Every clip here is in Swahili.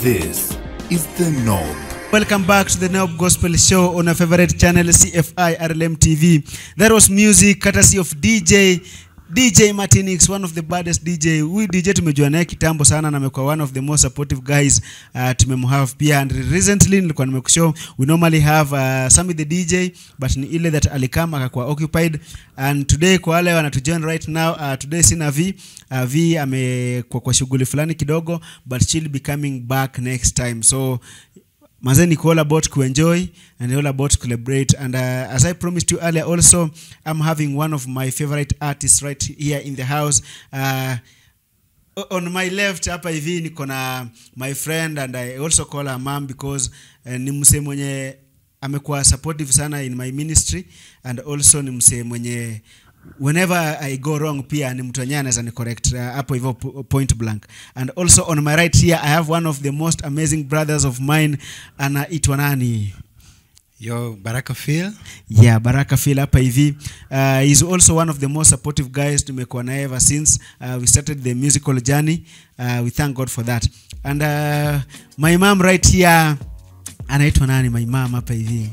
This is the Knob. Welcome back to the Nob Gospel Show on our favorite channel CFI RLM TV. That was music courtesy of DJ DJ Martinix, one of the baddest DJ. Huyu DJ tumejua naye kitambo sana na amekuwa one of the most supportive guys uh, tumemhave pia and recently nilikuwa nimekushow we normally have uh, Sami the DJ but ni ile that alikama akakuwa occupied and today kwa wale wanatujoin right now uh, today sina V uh, V amekuwa kwa shughuli fulani kidogo but she'll be coming back next time so Manze niko all about kuenjoy and all about celebrate and uh, as I promised you earlier also I'm having one of my favorite artists right here in the house uh, o- on my left hapa hivi niko na my friend and I also call her mom because uh, ni msee mwenye amekuwa supportive sana in my ministry and also ni msee mwenye whenever I go wrong pia ni mtu wenyewe anaweza ni correct uh, hapo hivyo po- point blank and also on my right here I have one of the most amazing brothers of mine anaitwa nani Yo, Baraka Phil. yeah baraka phil hapa hivi uh, he's also one of the most supportive guys tumekuwa naye ever since uh, we started the musical journey uh, we thank god for that and uh, my mom right here anaitwa nani my mom hapa hivi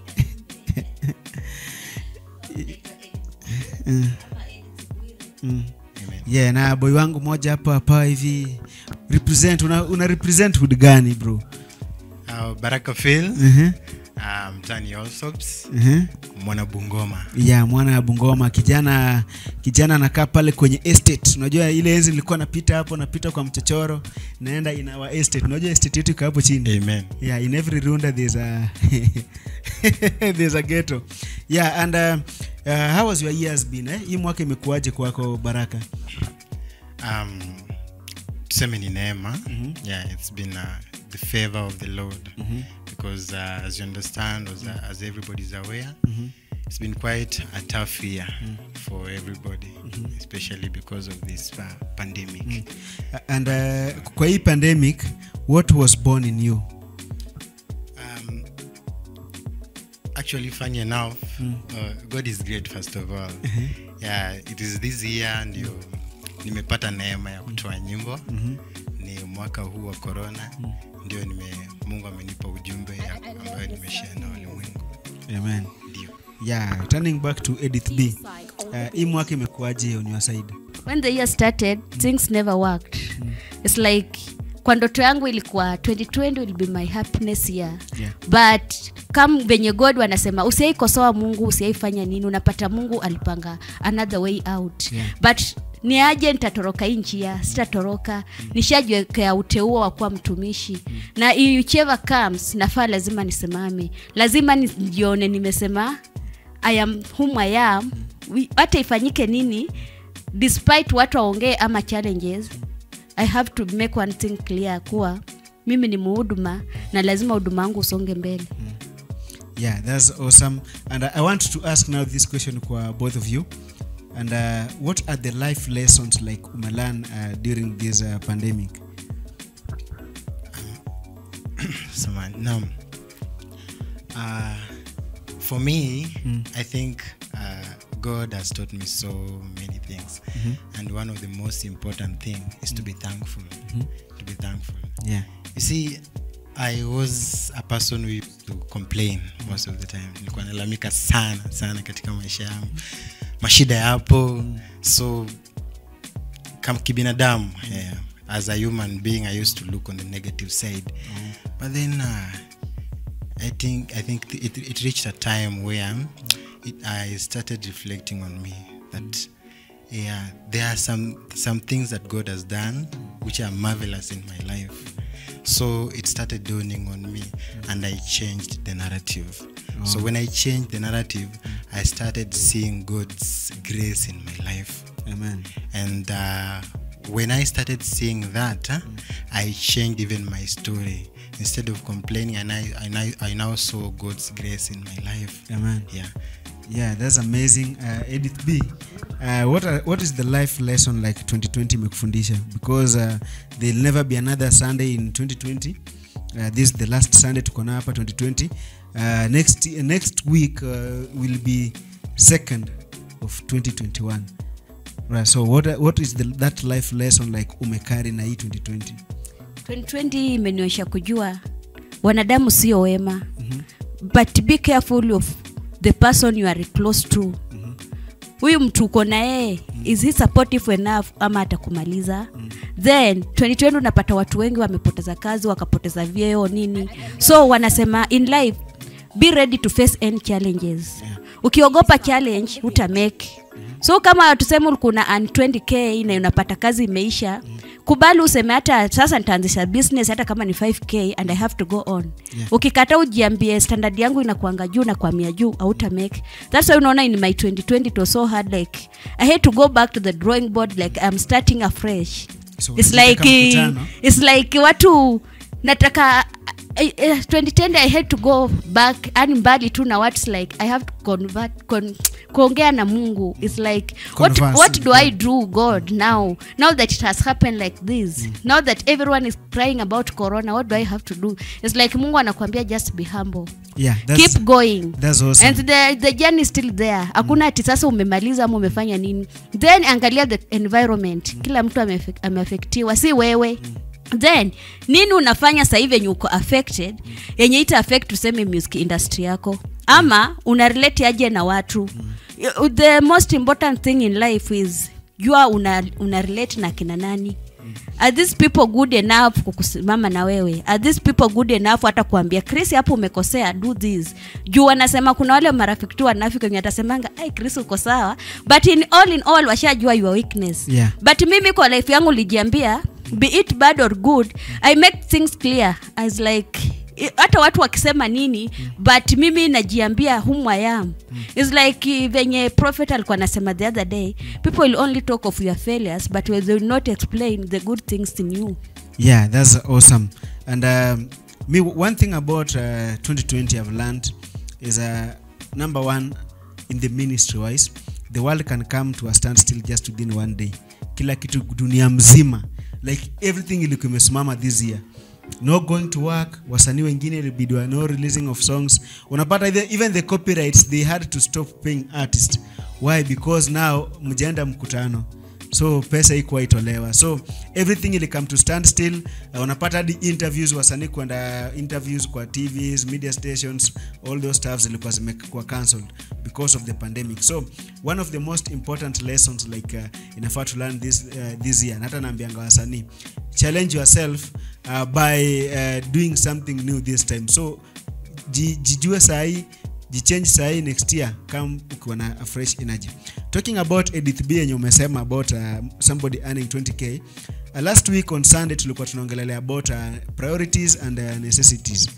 Mm. Mm. Amen. yeah na boy wangu moja hapa hapa hivi represent una, una represent hood gani bro Uh, Baraka Phil. uh-huh. Um, Tani Allsops. Uh-huh. Mwana Bungoma. ya mwana ya Bungoma kijana kijana anakaa pale kwenye estate. Unajua ile enzi nilikuwa napita hapo, napita kwa mchochoro, naenda in our estate. Unajua estate yetu iko hapo chini. Amen. Yeah, in every runda there's a there's a ghetto. Yeah, and uh, uh, how was your years been eh? Hii mwaka imekuwaje kwako Baraka? Um, tuseme ni neema. Yeah, it's been uh, the favor of the Lord. Because uh, as you understand, as, uh, as everybody's aware, it's been quite a tough year for everybody, especially because of this uh, pandemic. Uh, and uh, kwa hii pandemic what was born in you? Um, actually, funny enough, uh, God is great, first of all. Yeah, it is this year ndio nimepata neema ya kutoa nyimbo. Ni mwaka huu wa corona ndio nime Mungu amenipa ujumbe ya- ambayo nimeshare na ulimwengu. Amen. Ndio. Yeah, turning back to Edith B. Uh, hii mwaka imekuwaje on your side? when the year started things never worked it's like kwa ndoto yangu ilikuwa 2020 will be my happiness year Yeah. but kam venye god wanasema usiaikosoa mungu usiaifanya nini unapata mungu alipanga another way out Yeah. but ni aje nitatoroka hii njia sitatoroka nishajiwekea uteuo wa kuwa mtumishi na whichever comes nafaa lazima nisimame lazima nijione nimesema i am whom i am We- hata ifanyike nini despite watu waongee ama challenges i have to make one thing clear kuwa mimi ni muhuduma na lazima huduma wangu usonge mbele Yeah, that's awesome. And I, I want to ask now this question kwa both of you. And uh, what are the life lessons like umelearn uh, during this uh, pandemic? Samahani. Naam. Uh, for me, I think uh, God has taught me so many things. And one of the most important thing is to be thankful. To be thankful. Yeah. You see, I was a person who used to complain most of the time. Nilikuwa nalalamika sana sana katika maisha yangu. Mashida yapo. So kama kibinadamu yeah, as a human being I used to look on the negative side. But then uh, I think I think it, it reached a time where it, I started reflecting on me that yeah there are some some things that God has done which are marvelous in my life. So it started dawning on me and I changed the narrative. So when I changed the narrative, I started seeing God's grace in my life. Amen. And uh, when I started seeing that, uh, I changed even my story. Instead of complaining, and I, I, now- I now saw God's grace in my life. Amen. Yeah. Yeah, that's amazing. Uh, Edith B, uh, what are, what is the life lesson like 2020 imekufundisha? Because uh, there'll never be another Sunday in 2020. Uh, this is the last Sunday tuko nayo hapa 2020. Uh, next next week uh, will be second of 2021. Right, so what what is the, that life lesson like umekari na hii 2020? 2020 imenionyesha kujua wanadamu sio wema mm-hmm. but be careful of the person you are close to huyu mtu uko na yeye is he supportive enough ama atakumaliza then 2020 unapata watu wengi wamepoteza kazi wakapoteza vyeo nini so wanasema in life be ready to face any challenges ukiogopa challenge utamake so kama tuseme kuna an 20k na unapata kazi imeisha kubali useme hata sasa nitaanzisha business hata kama ni 5k and i have to go on Yeah. ukikata ujiambie standard yangu inakuanga juu na kwamia juu auta make that's why unaona in my 2020 it was so hard like i had to go back to the drawing board like i'm starting afresh So, it's unataka like mkutano? it's like watu nataka eh, eh, 2010 i had to go back ani mbali tu na what's like i have to convert con, kuongea na mungu its like what, Converse. what do i do god now now that it has happened like this now that everyone is crying about corona what do i have to do its like mungu anakuambia just be humble yeah that's, keep going that's awesome and the, the journey is still there hakuna ati sasa umemaliza ama umefanya nini then angalia the environment kila mtu amefe- ameafektiwa si wewe then nini unafanya sahivi yenye uko affected yenye ita affect tuseme music industry yako ama una relate aje na watu the most important thing in life is jua una, una relate na kina nani are these people good enough kukusimama na wewe are these people good enough hata kuambia chris hapo umekosea do this juu wanasema kuna wale marafiki tu wanafiki wenye atasemanga ai chris uko sawa but in all in all washajua your weakness Yeah. but mimi kwa life yangu lijiambia be it bad or good i make things clear as like i- hata watu wakisema nini but mimi najiambia whom I am its like eh, venye prophet alikuwa anasema the other day people will only talk of your failures but they will not explain the good things in you Yeah, that's awesome. And um, me, one thing about uh, 2020 I've learned is uh, number one, in the ministry wise, the world can come to a standstill just within one day. Kila kitu dunia mzima, like everything ilikuwa imesimama this year. No going to work, wasanii wengine ilibidwa no releasing of songs. Unapata the, even the copyrights they had to stop paying artists. Why? Because now mjaenda mkutano so pesa ikuwa itolewa so everything ili come to stand still uh, unapata hadi interviews wasanii kwenda interviews kwa tvs media stations all those stuff zilikuwa zimekuwa cancelled because of the pandemic so one of the most important lessons like uh, inafaa to learn this, uh, this year na hata naambianga wasanii challenge yourself uh, by uh, doing something new this time so ji- jijue sahii jichange sahii next year kam ukiwa na a fresh energy talking about edith b yenye umesema about uh, somebody earning 20k uh, last week on sunday tulikuwa tunaongelelea about uh, priorities and uh, necessities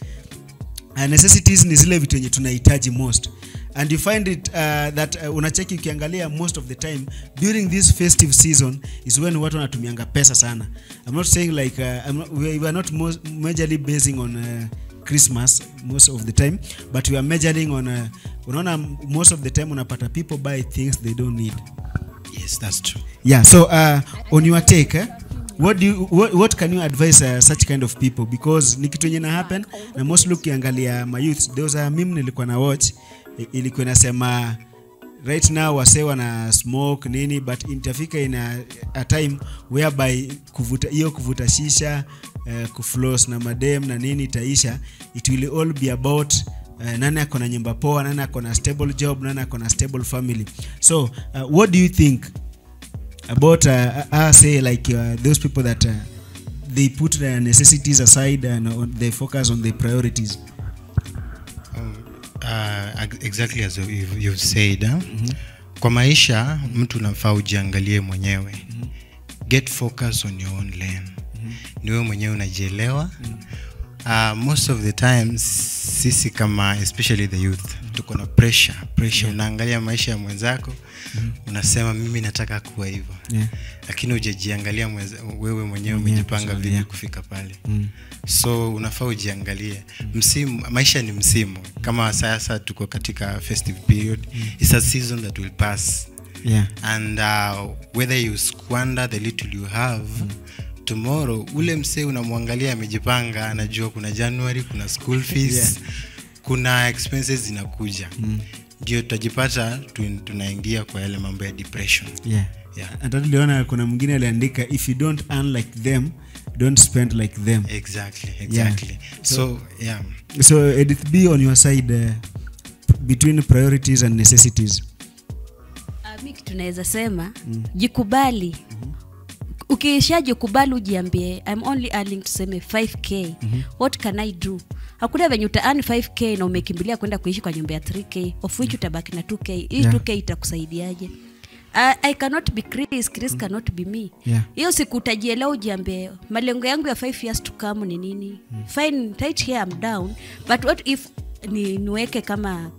uh, necessities ni zile vitu yenye tunahitaji most and you find it uh, that uh, unacheki ukiangalia most of the time during this festive season is when watu wanatumianga pesa sana i'm not saying like uh, I'm not, we, we are not most, majorly basing on uh, christmas most of the time but we are measuring on uh, unaona most of the time unapata people buy things they don't need yes that's true yeah so uh, on your take eh, what do you, what, what can you advise uh, such kind of people because ni kitu yenye na happen na mostly ukiangalia my youth there was a meme nilikuwa na watch i- ilikuwa inasema right now wase wana smoke nini but itafika in a, a time whereby kuvuta hiyo kuvuta shisha uh, kuflos na madem na nini itaisha it will all be about uh, nani ako na nyumba poa nani ako na stable job nani ako na stable family so uh, what do you think about uh, uh, say like uh, those people that uh, they put their necessities aside and on, they focus on their priorities uh, ex- exactly as you've, you've said huh? kwa maisha mtu unafaa ujiangalie mwenyewe get focus on your own lane ni wewe mwenyewe unajielewa uh, most of the times sisi kama especially the youth tuko na pressure pressure unaangalia maisha ya mwenzako unasema mimi nataka kuwa hivyo Yeah. lakini ujajiangalia mweza- wewe mwenyewe Mwenyewe umejipanga kusudi, vipi yeah. kufika pale so unafaa ujiangalie msimu maisha ni msimu kama sasa tuko katika festive period it's a season that will pass yeah and uh, whether you squander the little you have tomorrow ule msee unamwangalia amejipanga anajua kuna january kuna school fees Yeah. kuna expenses zinakuja ndio tutajipata tu- tunaingia kwa yale mambo ya depression yeah yeah hata tuliona kuna mwingine aliandika if you don't earn like them don't spend like them exactly exactly so yeah so edith b on your side uh, between priorities and necessities Uh, mi kitu naweza sema mm. jikubali mm-hmm. ukishajikubali ujiambie i'm only earning tuseme 5k mm-hmm. what can i do hakuna venye utaani 5k na umekimbilia kwenda kuishi kwa nyumba ya 3k of which utabaki na 2k hii Yeah. 2k itakusaidiaje Uh, i cannot be chris chris cannot be me Yeah. hiyo siku utajielewa ujiambie malengo yangu ya 5 years to come ni nini fine right here I'm down but what if ni, niweke kama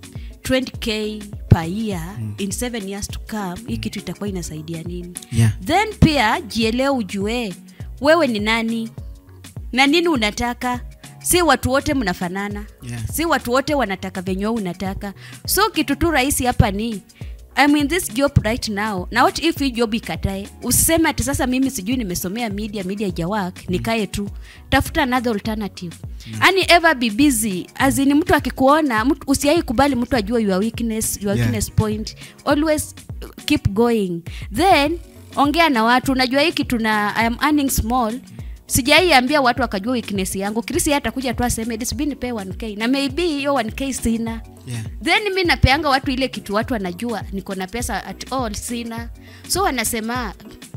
20k per year in 7 years to come hii kitu itakuwa inasaidia nini Yeah. then pia jielewe ujue wewe ni nani na nini unataka si watu wote mnafanana Yeah. si watu wote wanataka venye wewe unataka so kitu tu rahisi hapa ni I'm in this job right now na what if hii job ikatae usiseme ati sasa mimi sijui nimesomea media media ijawak nikae tu tafuta another alternative yani ever be busy azini mtu akikuona mtu- usiai kubali mtu ajue your weakness your Yeah. weakness point always keep going then ongea na watu unajua hii kitu na I am earning small sijaiambia watu wakajua weakness yangu krisi atakuja tu aseme disbi nipe 1k na maybe hiyo 1k sina Yeah. then mi napeanga watu ile kitu watu wanajua niko na pesa at all sina so wanasema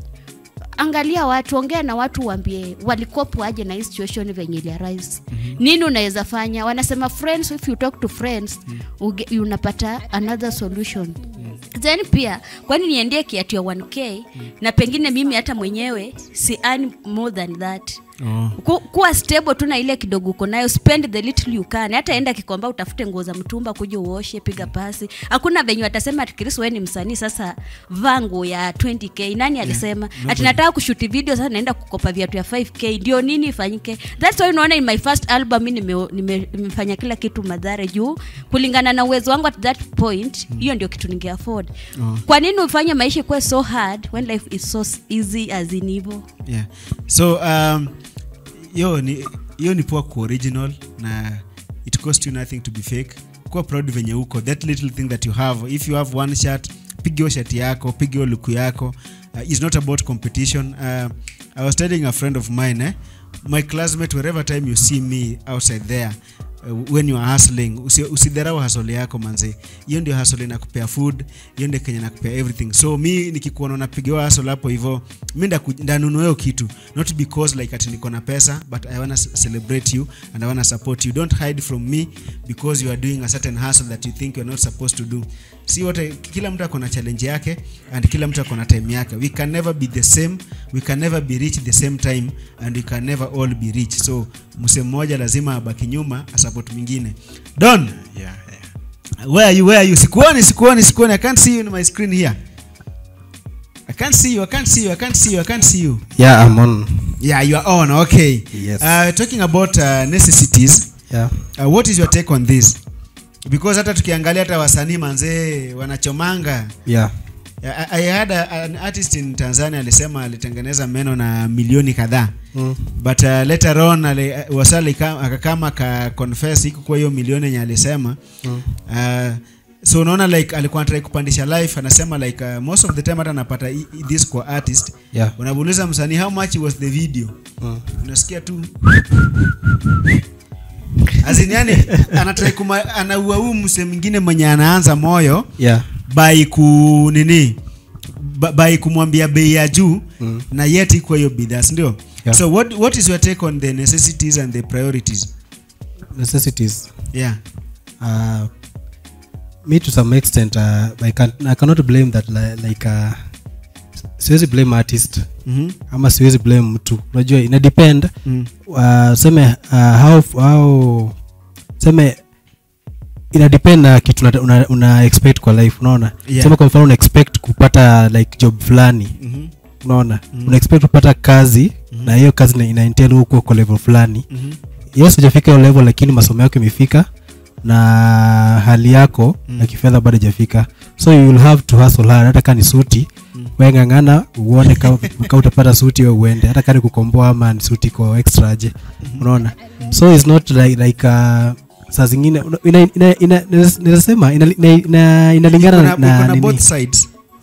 angalia watu ongea na watu uambie walikopo aje na hii situation venye iliarise mm-hmm. nini unaweza fanya wanasema friends if you talk to friends mm-hmm. unapata another solution mm-hmm. then pia kwani niendie kiatu ya 1k mm-hmm. na pengine mimi hata mwenyewe si earn more than that oh. Ku, kuwa stable tu na ile kidogo uko nayo spend the little you can hata enda kikomba utafute nguo za mtumba kuja uoshe piga pasi hakuna venye watasema ati Chris wewe ni msanii sasa vaa nguo ya 20k nani alisema ati nataka kushuti video sasa naenda kukopa viatu ya 5k ndio nini ifanyike that's why unaona in my first album mimi nime- nime- nimefanya kila kitu madhare juu kulingana na uwezo wangu at that point hiyo ndio kitu ninge afford Oh. kwa nini ufanye maisha ikuwe so hard when life is so easy as in hivyo yeah. so um, yo ni hiyo ni poa ku original na it cost you nothing to be fake kuwa proud venye uko that little thing that you have if you have one shirt piga hiyo shati yako piga hiyo luku yako uh, is not about competition uh, i was telling a friend of mine eh, my classmate wherever time you see me outside there uh, when you are hustling usi- usidharau hustle yako manze hiyo ndio hustle inakupea food hiyo ndio kenya nakupea everything so mi nikikuona unapigiwa hustle hapo hivyo mi ndaku- ndanunua hiyo kitu not because like ati niko na pesa but i wanna c- celebrate you and i wanna support you don't hide from me because you are doing a certain hustle that you think you're not supposed to do si wote kila mtu ako na challenge yake and kila mtu ako na time yake we can never be the same we can never be rich the same time and we can never all be rich so mse mmoja lazima abaki nyuma asupport mwingine don yeah, yeah. where are you where are you sikuoni sikuoni sikuoni i can't see you in my screen here i can't see you i can't see you i can't see you i can't see you yeah i'm on yeah you are on okay Yes. uh, talking about uh, necessities yeah uh, what is your take on this because hata tukiangalia hata wasanii manzee wanachomanga yeah I, I had a, an artist in Tanzania alisema alitengeneza meno na milioni kadhaa mm. but uh, later on ali, uh, wasali ka- akakama ka confess iko kwa hiyo milioni yenye alisema Mm. uh, so unaona like alikuwa anataka kupandisha life anasema like uh, most of the time hata anapata i- i- this kwa artist yeah unamuuliza msanii how much was the video mm. unasikia tu azini yani anatrai kuma anaua huu mse mwingine mwenye anaanza moyo yeah by ku nini ba- by kumwambia bei ya juu Mm. na yet iko hiyo bidhaa sindio Yeah. so what, what is your take on the necessities and the priorities necessities yeah uh, me to some extent uh, I, can, i cannot blame that li, like uh, siwezi blame artist mm-hmm. ama siwezi blame mtu unajua ina depend mm. uh, seme uh, how, how seme ina depend na kitu una, una, una expect kwa life unaona Yeah. sema kwa mfano una expect kupata like job fulani mm-hmm. unaona una expect kupata kazi na hiyo kazi ina- ina entail huko kwa level fulani mm-hmm. yes hujafika hiyo level lakini masomo yako imefika na hali yako mm. ya kifedha bado ijafika so you will have to hustle hard hata kaa ni suti mm. wengangana uone ka ka utapata suti we uende hata kaa ni kukomboa ama ni suti iko extra aje unaona so it's not like, like uh, saa zingine una- ina- ina- ina- naweza sema ina- ina- ina- inalingana Kuna- na- na kuna nini. both sides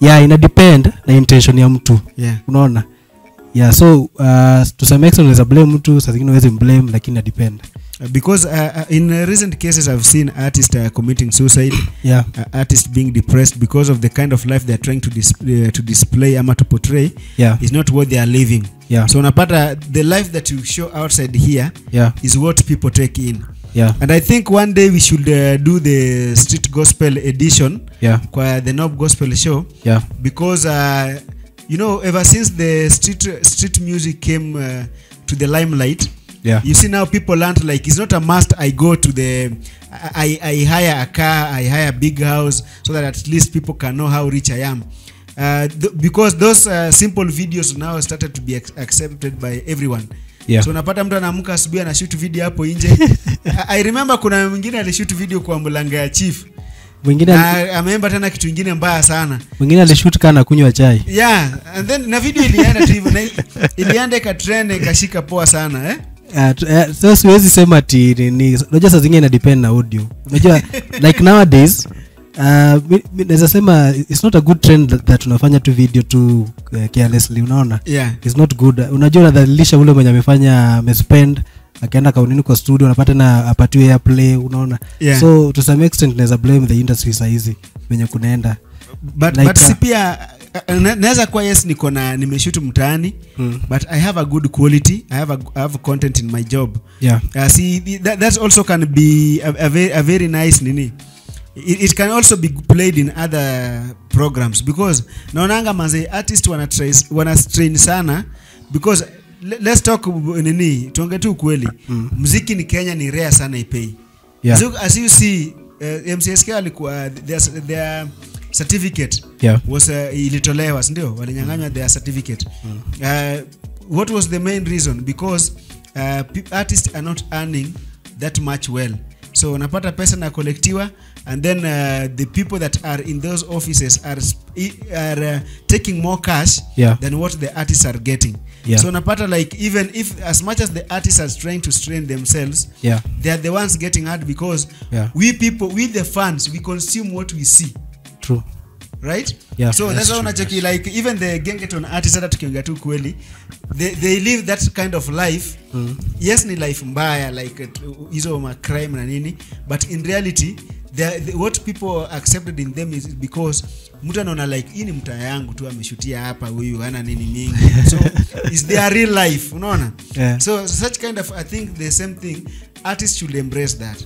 yeah ina depend na intention ya mtu yeah unaona yeah so uh, to some extent unaweza blame mtu saa zingine uwezi mblame lakini ina depend Uh, because uh, uh, in uh, recent cases i've seen artists uh, committing suicide yeah uh, artists being depressed because of the kind of life they're trying to, dis uh, to display ama to portray yeah is not what they are living yeah so unapata the life that you show outside here yeah is what people take in yeah and i think one day we should uh, do the street gospel edition yeah kwa the nob gospel show yeah because uh, you know ever since the street street music came uh, to the limelight yeah you see now people learned like it's not a must i go to the I, I hire a car i hire a big house so that at least people can know how rich i am uh, th- because those uh, simple videos now started to be ac- accepted by everyone yeah so unapata mtu anaamka asubuhi anashoot video hapo nje I- i remember kuna mwingine alishoot video kwa mlanga ya chief mwingine na ameemba tena kitu ingine mbaya sana mwingine alishut kaa na kunywa chai yeah and then na video ilienda tu hivyo na ilienda ikatrend ikashika poa sana eh Uh, t- uh, so siwezi sema ati ni- ni unajua saa zingine ina depend na audio unajua like nowadays uh, mi- mi naweza sema it's not a good trend that, that unafanya tu video tu uh, carelessly unaona yeah it's not good unajua unadhalilisha ule mwenye amefanya amespend akaenda kaunini kwa studio unapata na apatiwe airplay unaona Yeah. so to some extent naweza blame the industry sahizi venye kunaenda but, Like, but uh, si pia uh, na- naweza kuwa yes niko na nimeshoot mtaani Mm. but i have a good quality i have a, I have content in my job yeah uh, see that, that also can be a, a, very, a very nice nini it, it can also be played in other programs because naonanga manze artist wana, tries- wana strain sana because le- let's talk uh, nini tuonge tu ukweli Mm. mziki ni kenya ni rare sana ipei yeah so, as you see uh, mcsk alikuwa their, their certificate yeah was uh, ilitolewa sindio walinyanganywa their certificate uh, what was the main reason because uh, pe- artists are not earning that much well so unapata pesa na kolektiwa and then uh, the people that are in those offices are, sp- i- are uh, taking more cash Yeah. than what the artists are getting Yeah. so unapata like even if as much as the artists are trying to strain themselves yeah they are the ones getting hurt because Yeah. we people we the fans we consume what we see true right Yeah, so that's that's why true, unacheki like even the gengeton artist hata tukiongea tu kweli they, they live that kind of life Mm. yes ni life mbaya like uh, hizo ma crime na nini but in reality the, the, what people accepted in them is because mtu anaona like hii ni mtaa yangu tu ameshutia hapa huyu hana nini mingi so is their real life unaona Yeah. so such kind of i think the same thing artists should embrace that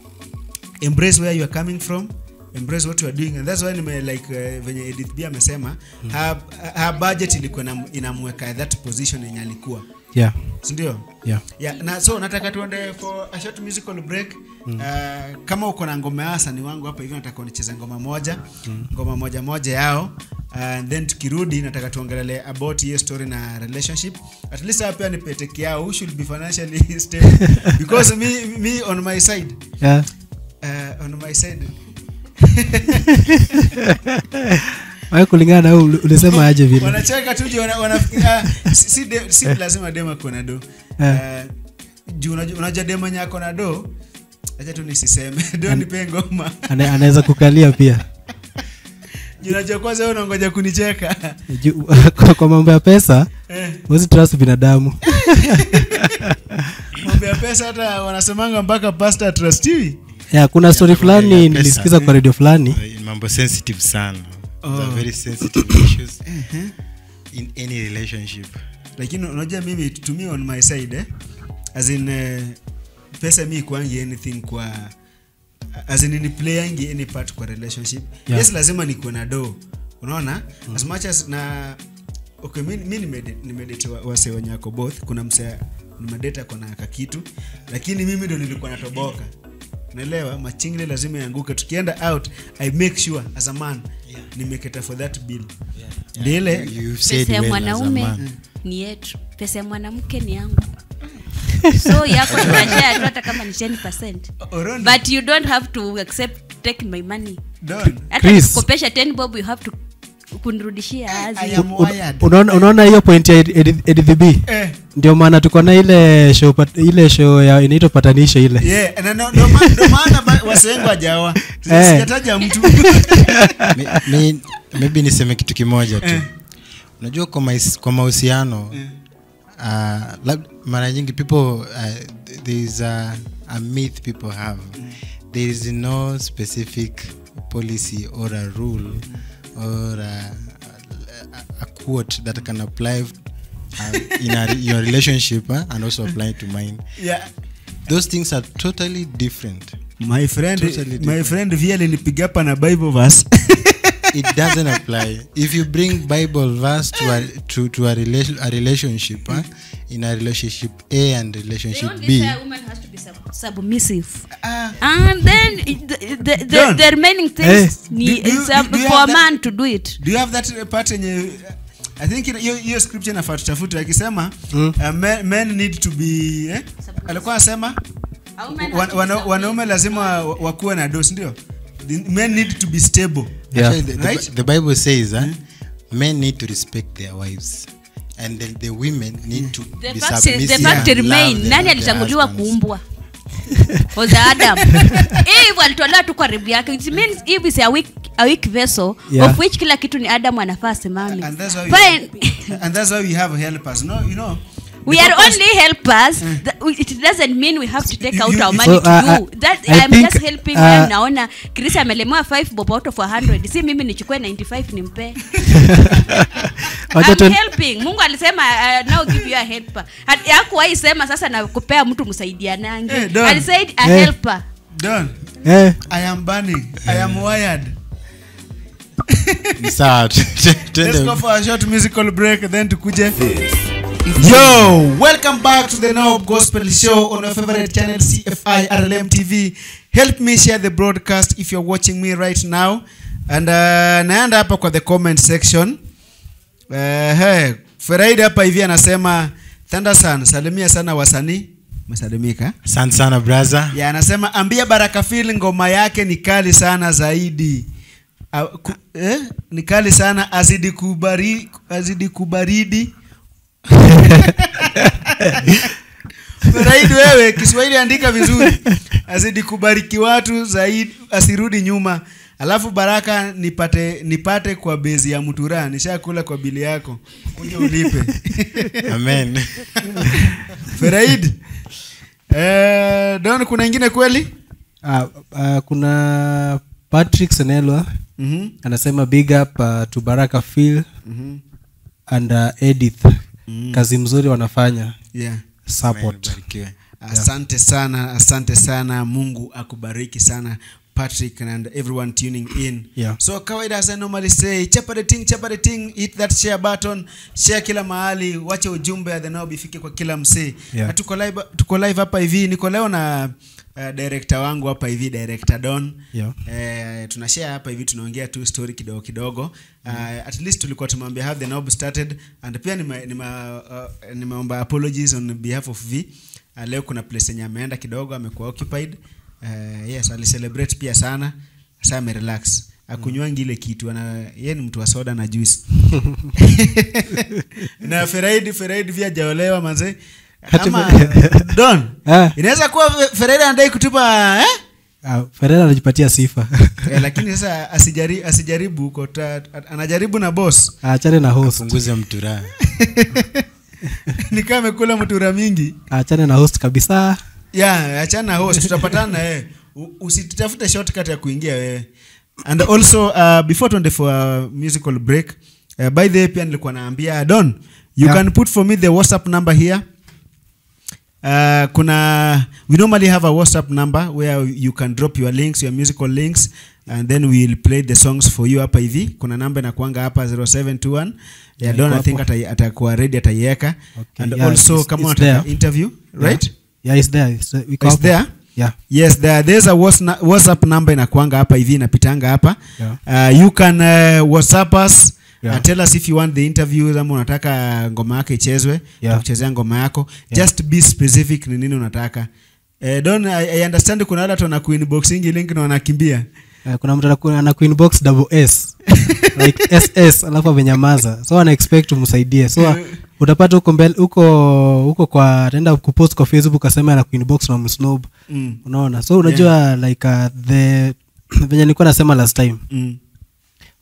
embrace where you are coming from embrace what you are doing and that's why nime like uh, venye edith b amesema mm. her, her budget ilikuwa inam- inamweka that position yenye alikuwa yeah sindio yeah yeah, na so nataka tuende for a short musical break mm. uh, kama uko na ngoma ya wasani wangu hapa hivi nataka unicheze ngoma moja mm. ngoma moja moja yao uh, and then tukirudi nataka tuongelele about hiyo story na relationship at least hapa pia nipeteke yao who should be financially stable because me, me on my side yeah uh, on my side Wewe kulingana na wewe uli- ulisema aje vile wanacheka tu juu wana- wanafikiria ah, si, si, de, si lazima dema kuwa do Eh. uh, juu unajua unajua dema nyako na do acha tu nisiseme do nipe ngoma Ana- anaweza kukalia pia juu unajua kwanza wewe unangoja kunicheka Ju- kwa, kwa mambo ya pesa eh, huwezi trust binadamu mambo ya pesa hata wanasemanga mpaka pasta trustiwi yeah, kuna story ya fulani pesa. nilisikiza kwa radio fulani Uh, mambo sensitive sana Those are Oh. very sensitive issues in any relationship lakini unajua mimi to me on my side eh? as in uh, pesa mi kwangi anything kwa as in ni playangi any part kwa relationship Yeah. yes lazima nikuwe na do unaona mm. as much as na okay mi, mi nimede- nimedate wa- wase wenye wako both kuna mse nimedate ako na kakitu lakini mimi ndo nilikuwa natoboka naelewa machingle lazima ianguke tukienda out i make sure as a man yeah. nimeketa for that bill yeah. ile You- you've said pesa ya well as a mwanaume man. ni yetu pesa ya mwanamke ni yangu so yako tunashare tu hata kama ni 10 Orondi, but you don't have to accept to take my money Don, hata Chris. nikukopesha 10 bob you have to kunirudishia I azi am Un- wired. unaona unaona hiyo point ya edhb Eh, ndio maana tuko na ile show pat- ile show ya inaitwa patanisho ile yeah, na no- ndo ma- ndo maana ba- wase wengi wajaoa Eh. sijataja mtu mi, mi, maybe niseme kitu kimoja tu Eh. unajua kwa, mais, kwa mahusiano uh, lab, mara nyingi people uh, there is a, a myth people have there is no specific policy or a rule or a, a, a quote that can apply uh, in a, your relationship uh, and also apply to mine yeah. those things are totally different my friend Totally my different. friend via alinipiga hapa na bible verse it doesn't apply if you bring bible verse to a, to, to a, relation, a relationship huh? in a relationship a and relationship b submissive Ah. and then the, the, the, John. the remaining things Eh. ni, Do- do you- it's up do you for a have that- man to do it do you have that part yenye i think ina- hiyo hiyo scripture nafaa tutafute akisema uh, men, men need to be eh? alikuwa anasema wan, wana, wanaume lazima wa- wakuwe na dos ndio The men need to be stable Yeah. Actually, the, the, Right? the bible says huh, men need to respect their wives and the, the women need to the be fact, submissive the fact and love remain their- nani their alitanguliwa husbands. kuumbwa was adam eve alitolewa tu karibu yake it means eve is a weak, a weak vessel Yeah. of which kila kitu ni adam anafaa asimame and that's why Fine. we, and that's why we have helpers no you know we the are purpose- only helpers That- we- it doesn't mean we have to take You- out you- our you- money So, to uh, you I- that I i'm think, just helping uh, when naona chris amelemewa 5 bob out of 100 si mimi nichukue 95 nimpe Wacha I'm tu- helping mungu alisema uh, now give you a helper Hat- hakuwahi sema sasa na kupea mtu msaidianange Eh, Don. alisaid a Eh. helper Don, eh, i am burning i am wired Ni sawa tu- tu- let's tuende- go for a short musical break then tukuje Yo, welcome back to the Now Gospel Show on your favorite channel CFI RLM TV. Help me share the broadcast if you're watching me right now. And uh, naenda hapa kwa the comment section. Uh, hey, Feraid hapa hivi anasema Thundersun, salimia sana wasanii. Umesalimika? asante sana braha Ya anasema ambia Baraka Phil ngoma yake ni kali sana zaidi. Uh, ku, eh? Ni kali sana azidi kubari, azidi kubaridi. Feraid wewe Kiswahili andika vizuri. Azidi kubariki watu zaidi asirudi nyuma. Alafu Baraka nipate nipate kwa bezi ya Mutura. Nishakula kwa bili yako. Uje ulipe. amen Feraid. Eh, Don kuna ingine kweli? ah, ah, kuna patrick senelwa Mhm. anasema big up uh, to baraka phil Mhm. and uh, edith kazi mzuri wanafanya Yeah. support Amen, barikiwe. asante sana asante sana mungu akubariki sana patrick and everyone tuning in Yeah. so kawaida as i normally say chapa the thing chapa the thing hit that share button share kila mahali wache ujumbe ya the knob ifike kwa kila msee Yeah. Na tuko live tuko live hapa hivi niko leo na uh, director wangu hapa hivi director don Yeah. eh, tunashare hapa hivi tunaongea tu story kidogo kidogo uh, at least tulikuwa tumwambia have the knob started and pia nime- nime- uh, nimeomba apologies on behalf of v uh, leo kuna place yenye ameenda kidogo amekuwa occupied uh, yes alicelebrate pia sana sa amerelax akunywangi ile kitu ana ye ni mtu wa soda na juice na feraid feraid pia jaolewa manze ama don Ah. inaweza kuwa Fe- feraid anadai kutupa eh? uh, ferera anajipatia sifa eh, lakini sasa asijari, asijaribu huko ta- anajaribu na boss achane na host punguze mturaa nikaa amekula mtura mingi achane na host kabisa ya achana na host tutapatana na yeye U- usitafute shortcut ya kuingia wewe and also uh, before tuende for a musical break uh, by the way pia nilikuwa naambia don you Yeah. can put for me the whatsapp number here Uh, kuna we normally have a whatsapp number where you can drop your links your musical links and then we'll play the songs for you hapa hivi kuna namba inakuanga hapa 0721 yeah, Yeah, don i iko think hapo. ata- atakuwa ready ataiweka Okay, and yeah, also it's- kama it's unataka there. interview right yeah, yeah it's there it's, there. Iko It's hapo. there? yeah yes there, there's a whats- whatsapp number inakuanga hapa hivi inapitanga hapa Yeah. uh, you can uh, whatsapp us Yeah. uh, tell us if you want the interview ama unataka ngoma yako ichezwe Yeah. kuchezea ngoma yako Yeah. just be specific ni nini unataka eh, don I, I understand kuna wale watu wana kuinboxingi link na wanakimbia Uh, kuna mtu anaku- ana kuinbox double s like ss alafu amenyamaza so ana expect umsaidie so uh, utapata huko mbele huko huko kwa ataenda kupost kwa facebook asema ana kuinbox na msnob mm. unaona so unajua like uh, the venye nilikuwa nasema last time Mm.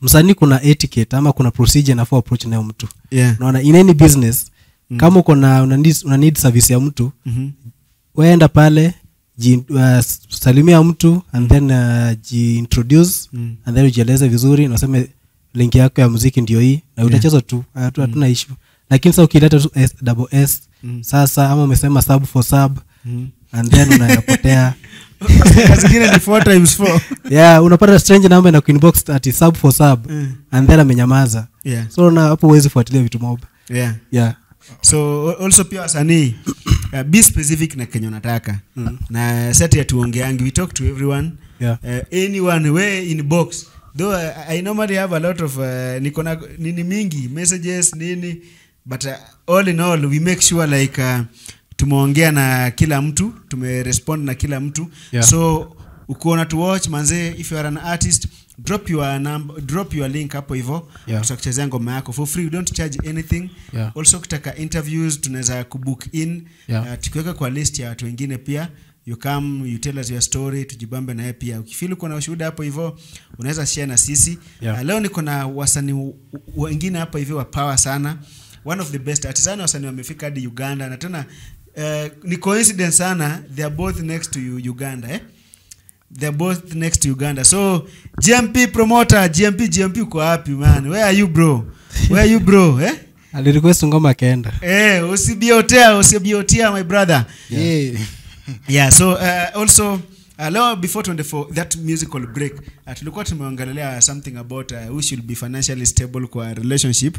msanii kuna etiquette ama kuna procedure nafaa approach nayo mtu yeah unaona in any business kama uko na una need, una need service ya mtu Mhm. weenda pale ji, uh, salimia mtu and then uh, jiintroduce Mm. and then ujieleze vizuri na useme link yako ya muziki ndio hii na utacheza tu hatu- hatuna issue lakini sasa ukileta tu s, double s sasa ama umesema sub for sub and then unapotea Saa zingine ni four times four yeah unapata strange number na kuinbox ati sub for sub and then amenyamaza yeah so na hapo huwezi fuatilia vitu mob yeah yeah so al- also pia wasanii uh, be specific na kenye unataka mm. na sati atuongeangi we talk to everyone Yeah. uh, anyone we in box though uh, i normally have a lot of uh, niko na nini mingi messages nini but uh, all in all we make sure like uh, tumeongea na kila mtu tumerespond na kila mtu Yeah. so ukiona to watch manze if you are an artist drop your number, drop your link hapo hivyo Yeah. tutakuchezea ngoma yako for free we don't charge anything Yeah. also ukitaka interviews tunaweza kubook in Yeah. uh, tukiweka kwa list ya watu wengine pia you come you tell us your story tujibambe naye pia ukifili uko na ushuhuda hapo hivyo unaweza share na sisi Yeah. uh, leo niko na wasanii w- wengine hapa hivi wa power sana one of the best artisani wasanii wamefika hadi uganda na tena uh, ni coincidence sana they are both next to you, uganda eh? they're both next to uganda so gmp promoter gmp gmp uko wapi man where are you bro where are you bro eh? alirequest ngoma akaenda Eh, usibiotea usibiotea my brother Yeah. yeah so uh, also uh, leo before 24 that musical break uh, tulikuwa tumeongelelea something about uh, who should be financially stable kwa relationship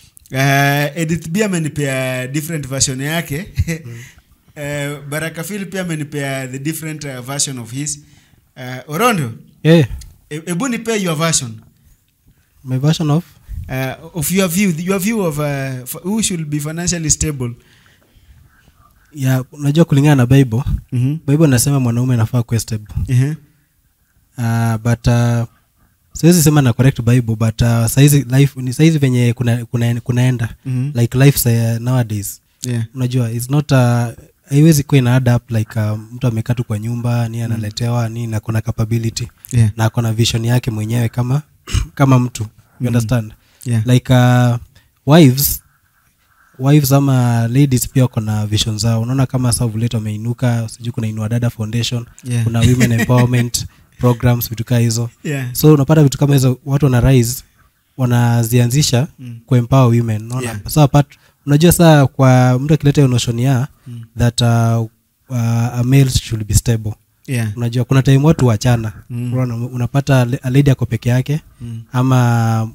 uh, edith b amenipea different version yake uh, baraka phil pia amenipea the different uh, version of his uh, orondo yeah. e- ebu nipe your version my version of uh, of your view your view of uh, f- who should be financially stable yeah, unajua kulingana na bible mm-hmm. bible nasema mwanaume anafaa kuwa stable uh-huh. uh, but uh, siwezi sema na correct bible but uh, saizi life ni saizi venye kuna, kuna, kunaenda Mhm. like life uh, nowadays yeah unajua its not uh, haiwezi kuwa ina add up like uh, mtu amekaa tu kwa nyumba ni analetewa ni na kuna capability yeah na akona vision yake mwenyewe kama kama mtu you understand yeah like uh, wives wives ama ladies pia wako na vision zao unaona kama savulate wameinuka sijui kuna inua dada foundation Yeah. kuna women empowerment programs vitu kaa hizo yeah so unapata vitu kama hizo watu wana rise wanazianzisha Mm. mm. kuempower women unaona Yeah. so apart unajua saa kwa mtu akileta hiyo notion ya mm. that uh, uh, a male should be stable yeah unajua kuna time watu wachana Mm. Unaona, unapata le- a lady ako peke yake Mm. ama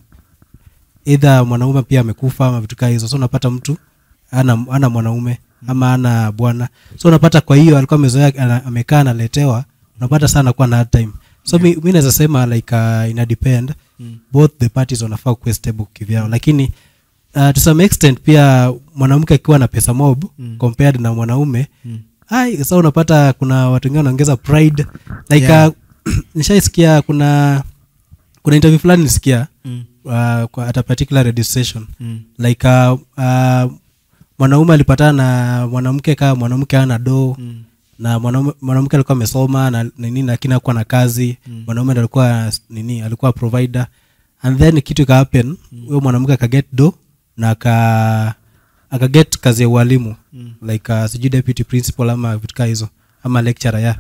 either mwanaume pia amekufa ama vitu kaa hizo so unapata mtu ana, ana mwanaume ama ana bwana so unapata kwa hiyo alikuwa amezoea ana- amekaa analetewa unapata sana anakuwa na hard time so mi, mi naweza sema like uh, ina depend Mm. both the parties wanafaa kuwa stable kivyao lakini uh, to some extent pia mwanamke akiwa na pesa mob Mm. compared na mwanaume Mm. ai sasa unapata kuna watu wengine wanaongeza pride like Yeah. uh, nishaisikia kuna kuna interview fulani nisikia Mm. uh, kwa at a particular radio station Mm. like uh, uh, mwanaume alipatana na mwanamke kama mwanamke ana doo Mm. na mwanaume- mwanamke alikuwa amesoma na nini lakini akuwa na kazi Mm. mwanaume ndo alikuwa nini alikuwa provider and then kitu ika happen huyo mwanamke akaget do na aka akaget kazi ya ualimu Mm. like uh, sijui deputy principal ama vitu kaa hizo ama lecturer ya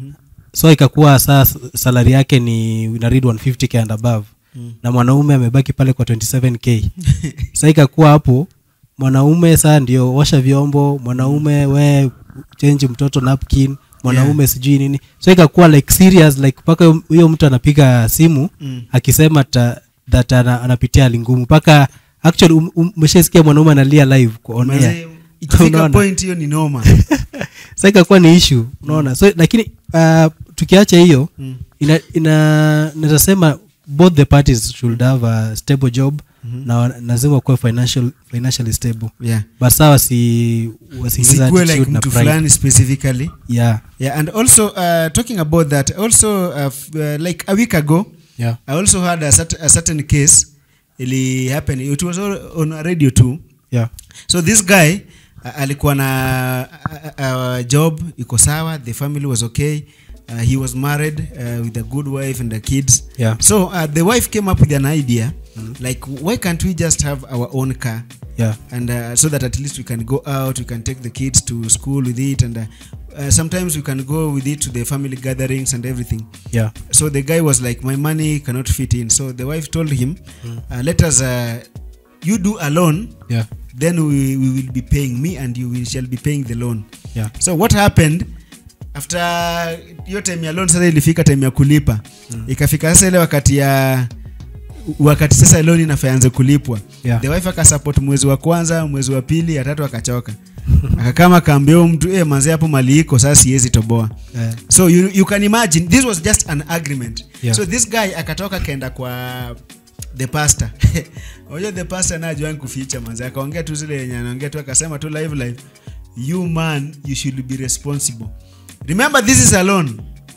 so ikakuwa saa salari yake ni ina read 150k and above Mm. na mwanaume amebaki pale kwa 27k sa ikakuwa hapo mwanaume saa ndio osha vyombo mwanaume we change mtoto napkin mwanaume sijui nini so ikakuwa like serious like mpaka huyo- huyo mtu anapiga simu Mm. akisema ta, that ana, anapitia hali ngumu mpaka actually um- um- umeshaisikia mwanaume analia live kwa on air. Mazee, ikifika Unaona? point hiyo ni noma sa ikakuwa ni issue unaona so lakini uh, tukiacha hiyo Mm. ina, ina nazasema both the parties should have a stable job Mhm. na wa- lazima kuwa financial, financially stable yeah but saa wasi wasiingiza sikuwe like attitude na mtu pride. fulani specifically yeah yeah and also uh, talking about that also uh, f- uh, like a week ago yeah i also had a, cert- a certain case ili happen it was all on a radio too yeah so this guy uh, alikuwa na uh, uh, job iko sawa the family was okay uh, he was married uh, with a good wife and the kids Yeah. so uh, the wife came up with an idea like why can't we just have our own car yeah and uh, so that at least we can go out we can take the kids to school with it and uh, uh, sometimes we can go with it to the family gatherings and everything yeah so the guy was like my money cannot fit in so the wife told him uh, let us uh, you do a loan yeah then we, we will be paying me and you will shall be paying the loan yeah so what happened after hiyo time ya loan sasa ilifika time ya kulipa mm. ikafika sasa ile wakati ya wakati sasa loan inafaanze kulipwa Yeah. the wife akasupport mwezi wa kwanza mwezi wa pili ya tatu akachoka akakama kaambia huyu mtu eh manze hapo mali iko sasa siwezi toboa Eh. so you, you can imagine this was just an agreement Yeah. so this guy akatoka kaenda kwa the pastor unajua the pastor najuani kuficha manze akaongea tu zile yenye anaongea tu akasema tu live live you man you should be responsible remember this is a loan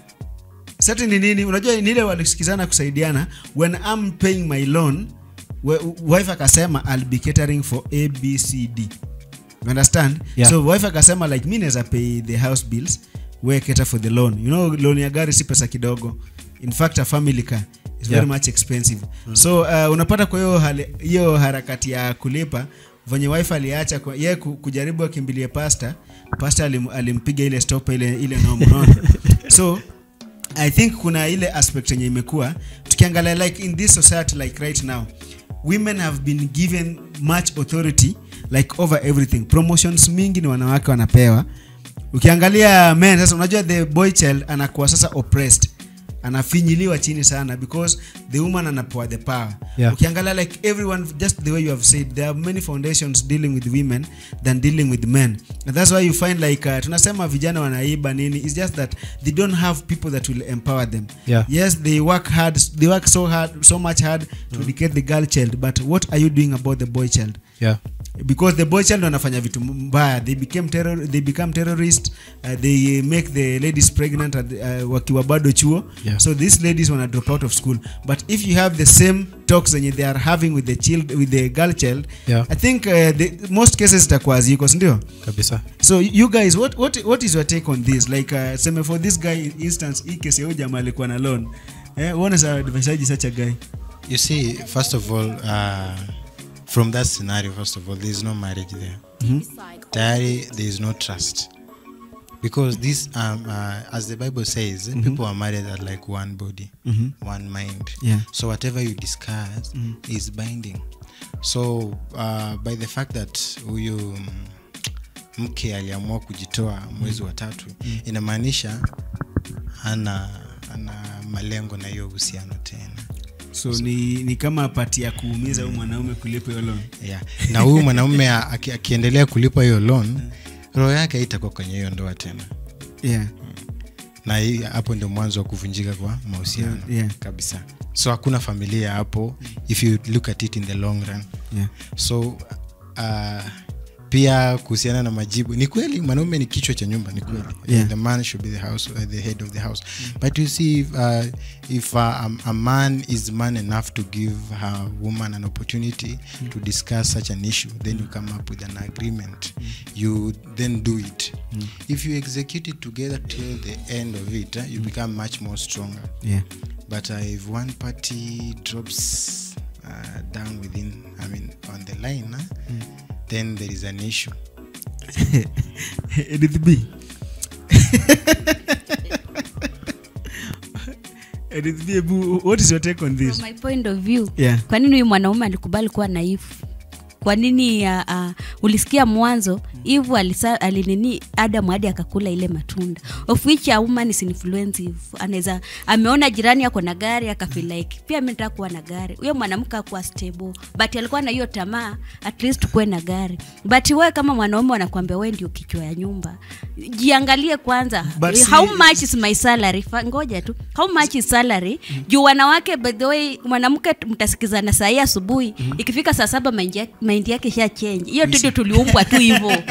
sati ni nini unajua ni ile walisikizana kusaidiana when i'm paying my loan we- wife akasema i'll be catering for abcd you understand Yeah. so wife akasema like mi naweza pay the house bills we cater for the loan you know loan ya gari si pesa kidogo in fact a family car is very Yeah. much expensive so uh, unapata kwa hiyo hali- hiyo harakati ya kulipa venye wife aliacha kwa- ye ku- kujaribu akimbilie pasta pasta alim, alimpiga ile stop ile ile nomo unaona? so i think kuna ile aspect yenye imekuwa tukiangalia like in this society like right now women have been given much authority like over everything promotions mingi ni wanawake wanapewa ukiangalia men sasa unajua the boy child anakuwa sasa oppressed anafinyiliwa chini sana because the woman anapewa the power Yeah. ukiangalia like everyone just the way you have said there are many foundations dealing with women than dealing with men and that's why you find like uh, tunasema vijana wanaiba nini it's just that they don't have people that will empower them Yeah. yes they work hard they work so hard so much hard to educate the girl child but what are you doing about the boy child yeah because the boy child wanafanya vitu mbaya they became terror, they become terrorist uh, they make the ladies pregnant at, uh, wakiwa bado chuo Yeah. so these ladies wana drop out of school but if you have the same talks zenye they are having with the child with the girl child Yeah. i think uh, the, most cases zitakuwa ziko sindio kabisa so you guys what, what, what is your take on this like uh, seme for this guy instance hii kesi ya huyu jamaa alikuwa na loan eh, uone sa advisaji such a guy You see, first of all, uh, from that scenario, first of all, there is no marriage there. Tayari, there is no trust. Because this, um, uh, as the Bible says, people are married at like one body, one mind. Yeah. So whatever you discuss is binding. So uh, by the fact that huyu mm, mke aliamua kujitoa mwezi wa tatu inamaanisha ana ana malengo na hiyo uhusiano tena so ni, ni kama pati ya kuumiza huyu mwanaume kulipa hiyo loan yeah. na huyu mwanaume a- aki- akiendelea kulipa hiyo loan roho yake haitakuwa kwenye hiyo ndoa tena yeah na hii hapo ndio mwanzo wa kuvunjika kwa mahusiano Yeah, yeah. kabisa so hakuna familia hapo if you look at it in the long run yeah so uh, pia kuhusiana na majibu ni kweli mwanaume ni kichwa cha nyumba ni kweli Yeah. the man should be the house uh, the head of the house but you see if, uh, if uh, a, a man is man enough to give her woman an opportunity to discuss such an issue then you come up with an agreement you then do it if you execute it together till the end of it uh, you become much more stronger yeah but uh, if one party drops uh, down within i mean on the line uh, then there is an issue Edith B. Edith B, Ebu, what is your take on this? From my point of view Yeah. kwa nini huyu mwanaume alikubali kuwa naifu kwa nini uh, uh, ulisikia mwanzo hivu alinini adamu hadi akakula ile matunda of which a woman is influensive anaweza ameona jirani ako na gari akafeel like pia mi nataka kuwa na gari huyo mwanamke akuwa stable but alikuwa na hiyo tamaa at least kuwe na gari but wewe kama mwanaume wanakuambia wewe ndio kichwa ya nyumba jiangalie kwanza But Eh, how si- much is my salary Fa, ngoja tu how much is salary juu wanawake by the way mwanamke t- mtasikizana saa hii asubuhi ikifika saa saba mind ya- mind yake sha change hiyo tudio tuliumbwa tu hivyo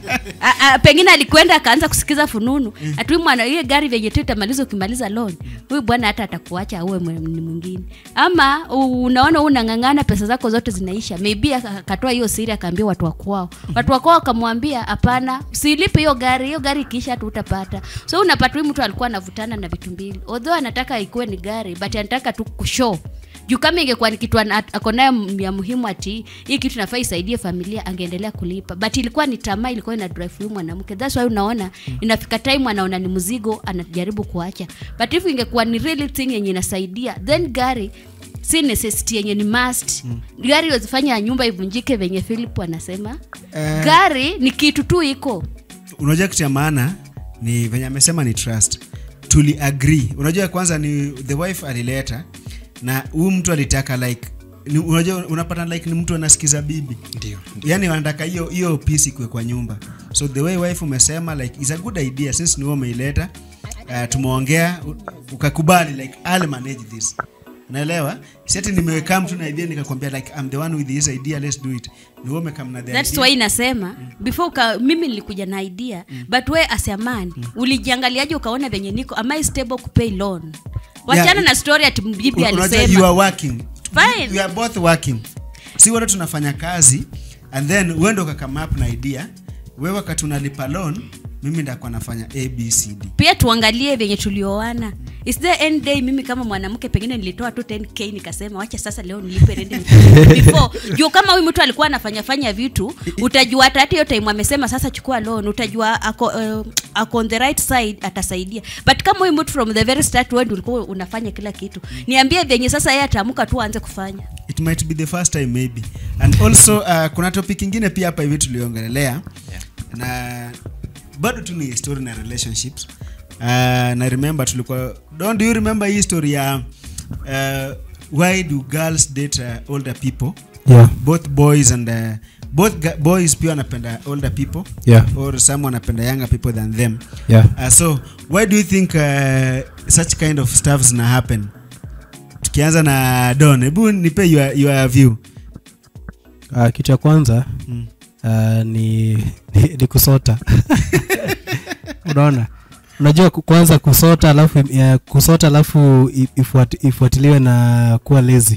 A- a- pengine alikwenda akaanza kusikiza fununu ati huyu mwana hiyo gari venye tu itamaliza ukimaliza loan huyu bwana hata atakuacha auwe mwe- ni mwingine ama u- unaona huu unang'ang'ana pesa zako zote zinaisha maybe aka- akatoa hiyo siri akaambia watu wa kwao watu wa kwao wakamwambia hapana usilipe hiyo gari hiyo gari ikiisha hatu utapata so unapata huyu mtu alikuwa anavutana na vitu mbili although anataka ikuwe ni gari but anataka tu kushow juu kama ingekuwa ni kitu ana- ako nayo m- ya muhimu ati hii kitu nafaa isaidie familia angeendelea kulipa but ilikuwa ni tamaa ilikuwa ina drive huyu mwanamke thats why unaona inafika time anaona ni mzigo anajaribu kuacha but if ingekuwa ni really thing yenye inasaidia then gari si necessity yenye ni must gari wazifanya nyumba ivunjike venye philip anasema Eh. gari ni kitu tu iko unajua kitu ya maana ni venye amesema ni trust tuli agree unajua kwanza ni the wife alileta na huyu mtu alitaka like ni, unajua unapata like ni mtu anasikiza bibi ndio yani wanataka hiyo hiyo peace ikuwe kwa nyumba so the way wife umesema like is a good idea since ni wewe umeileta uh, tumeongea u- ukakubali like I'll manage this naelewa si ati nimeweka mtu na idea nikakwambia like I'm the one with this idea let's do it ni wewe umekam na the thats idea why nasema before uka, mimi nilikuja na idea but we as a man ulijiangaliaje ukaona venye niko am I stable kupay loan wachana Yeah. na story ati bibi unajua you alisema are working Fine. we are both working si wote tunafanya kazi and then uende ukakama up na idea wewe wakati unalipa loan mimi ndakuwa nafanya abcd pia tuangalie venye tulioana is there any day mimi kama mwanamke pengine nilitoa tu 10k nikasema wacha sasa leo nilipe rent before juu kama huyu mtu alikuwa anafanya fanya vitu utajua hata hata hiyo time amesema sasa chukua loan utajua ako, uh, ako on the right side atasaidia but kama huyu mtu from the very start wewe ndio ulikuwa unafanya kila kitu niambie venye sasa yeye ataamuka tu aanze kufanya it might be the first time maybe and also uh, kuna topic ingine pia hapa hivi tuliongelelea na bado tu ni story na relationships uh, na remember tulikuwa don't do you remember hii story ya uh, why do girls date uh, older people yeah both boys and uh, both ga- boys pia wanapenda older people yeah or some wanapenda younger people than them yeah uh, so why do you think uh, such kind of stuff zina happen tukianza na don hebu nipe your, your view uh, kitu ya kwanza Mm. uh, ni, ni, ni kusota unaona unajua ku- kwanza kusota alafu uh, kusota alafu i- ifuat, ifuatiliwe na kuwa lezi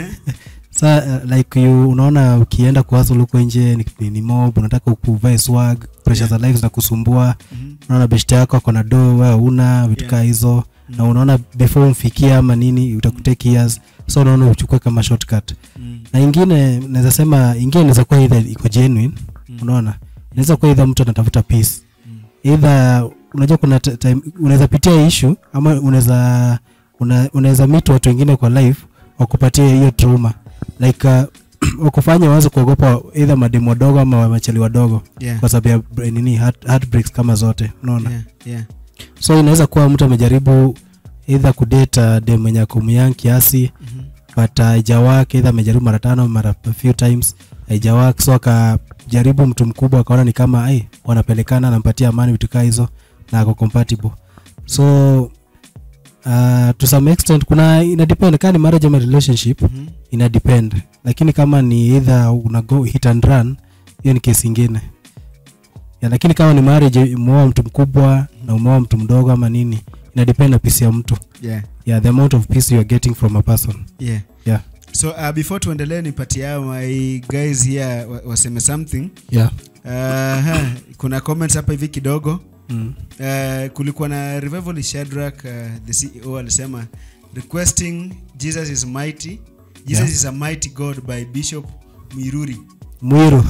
sa uh, like you, unaona ukienda kuhasl huko nje ni, ni, ni mob unataka ukuvae swag pressure za life zinakusumbua unaona beshte yako ako na do wewe una vitu Yeah. kaa hizo na unaona before umfikie ama nini utakutake years so unaona uchukue kama shortcut Mm. na ingine naweza sema ingine inaweza kuwa either iko genuine unaona inaweza kuwa either mtu anatafuta peace either unajua kuna t- time unaweza pitia issue ama unaweza una, unaweza meet watu wengine kwa life wakupatia hiyo trauma like uh, wakufanya waanze kuogopa either mademu wadogo ama machali wadogo Yeah. kwa sababu ya br- nini heart, heartbreaks kama zote unaona Yeah, yeah. so inaweza kuwa mtu amejaribu either kudate dem mwenye akumyang kiasi Mhm. but haijawak either amejaribu mara tano mara a few times haijawak so akajaribu mtu mkubwa akaona ni kama ai wanapelekana anampatia amani vitu kaa hizo na ako compatible so uh, to some extent kuna ina depend kama ni marriage ama relationship Mhm. ina depend lakini kama ni either una go hit and run hiyo ni kesi ingine ya, lakini kama ni marriage umeoa mtu mkubwa na umeoa mtu mdogo ama nini ina depend na peace ya mtu Yeah, yeah, the amount of peace you are getting from a person yeah. yeah so uh, before tuendelee nipatie hao my guys here wa- waseme something yeah uh, kuna comments hapa hivi kidogo mm. uh, kulikuwa na revival Shadrach uh, the ceo alisema requesting jesus is mighty jesus Yeah. is a mighty god by bishop mwiruri mwiru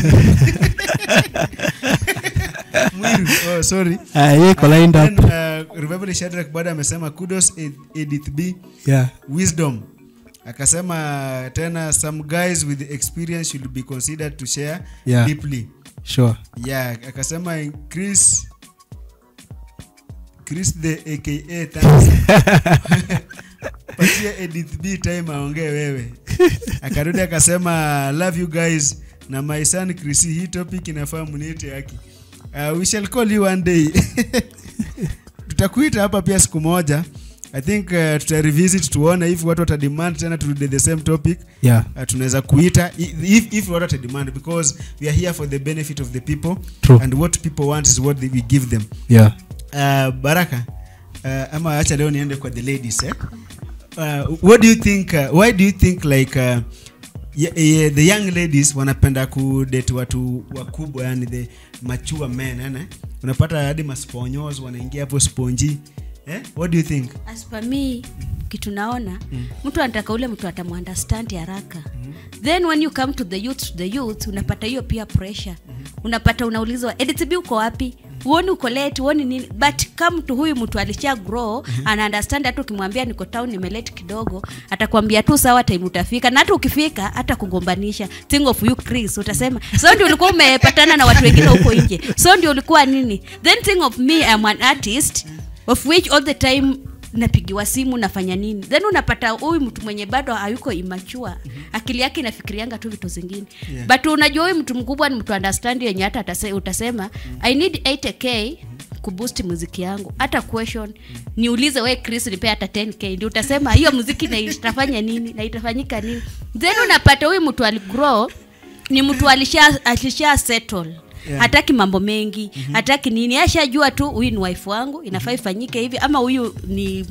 mwiru oh, sorry Ah, hiyo iko lined Then, up uh, revival Shadrach bado amesema kudos Ed- edith b yeah wisdom akasema tena some guys with experience should be considered to share Yeah. deeply sure yeah akasema chris chris the aka thanks patia edith b time aongee wewe akarudi akasema love you guys na my son chris hii topic inafaa mniite haki uh, we shall call you one day tutakuita hapa pia siku moja i think uh, tuta revisit tuone if watu watademand tena turudi the same topic yeah uh, tunaweza kuita i- if, if watu watademand because we are here for the benefit of the people True. and what people want is what they, we give them yeah uh, baraka uh, ama acha leo niende kwa the ladies eh? uh, what do you think uh, why do you think like uh, yeah, yeah, the young ladies wanapenda kudate watu wakubwa yani the mature men yani unapata hadi masponyos wanaingia hapo sponji eh? what do you think as per me kitu naona mtu anataka ule mtu atamuunderstand haraka then when you come to the youth to the youth unapata hiyo pia pressure unapata unaulizwa editb uko wapi uoni uko late uoni nini but kama mtu huyu mtu alisha grow ana understand hata ukimwambia niko town nimelate kidogo atakwambia tu sawa time utafika na hata ukifika hata kugombanisha think of you Chris utasema so ndio ulikuwa umepatana na watu wengine huko nje so ndio ulikuwa nini then think of me I'm an artist of which all the time napigiwa simu nafanya nini then unapata huyu mtu mwenye bado hayuko imachua akili yake inafikirianga tu vitu zingine Yeah. but unajua huyu mtu mkubwa ni mtu understand yenye hata atase- utasema i need 80k kuboost muziki yangu hata question niulize we chris nipe hata 10k ndio utasema hiyo muziki na itafanya nini na itafanyika nini then unapata huyu mtu aligrow ni mtu alisha, alisha settle Yeah. hataki mambo mengi mm-hmm. hataki nini ashajua tu huyu ni wife wangu inafaa ifanyike hivi ama huyu ni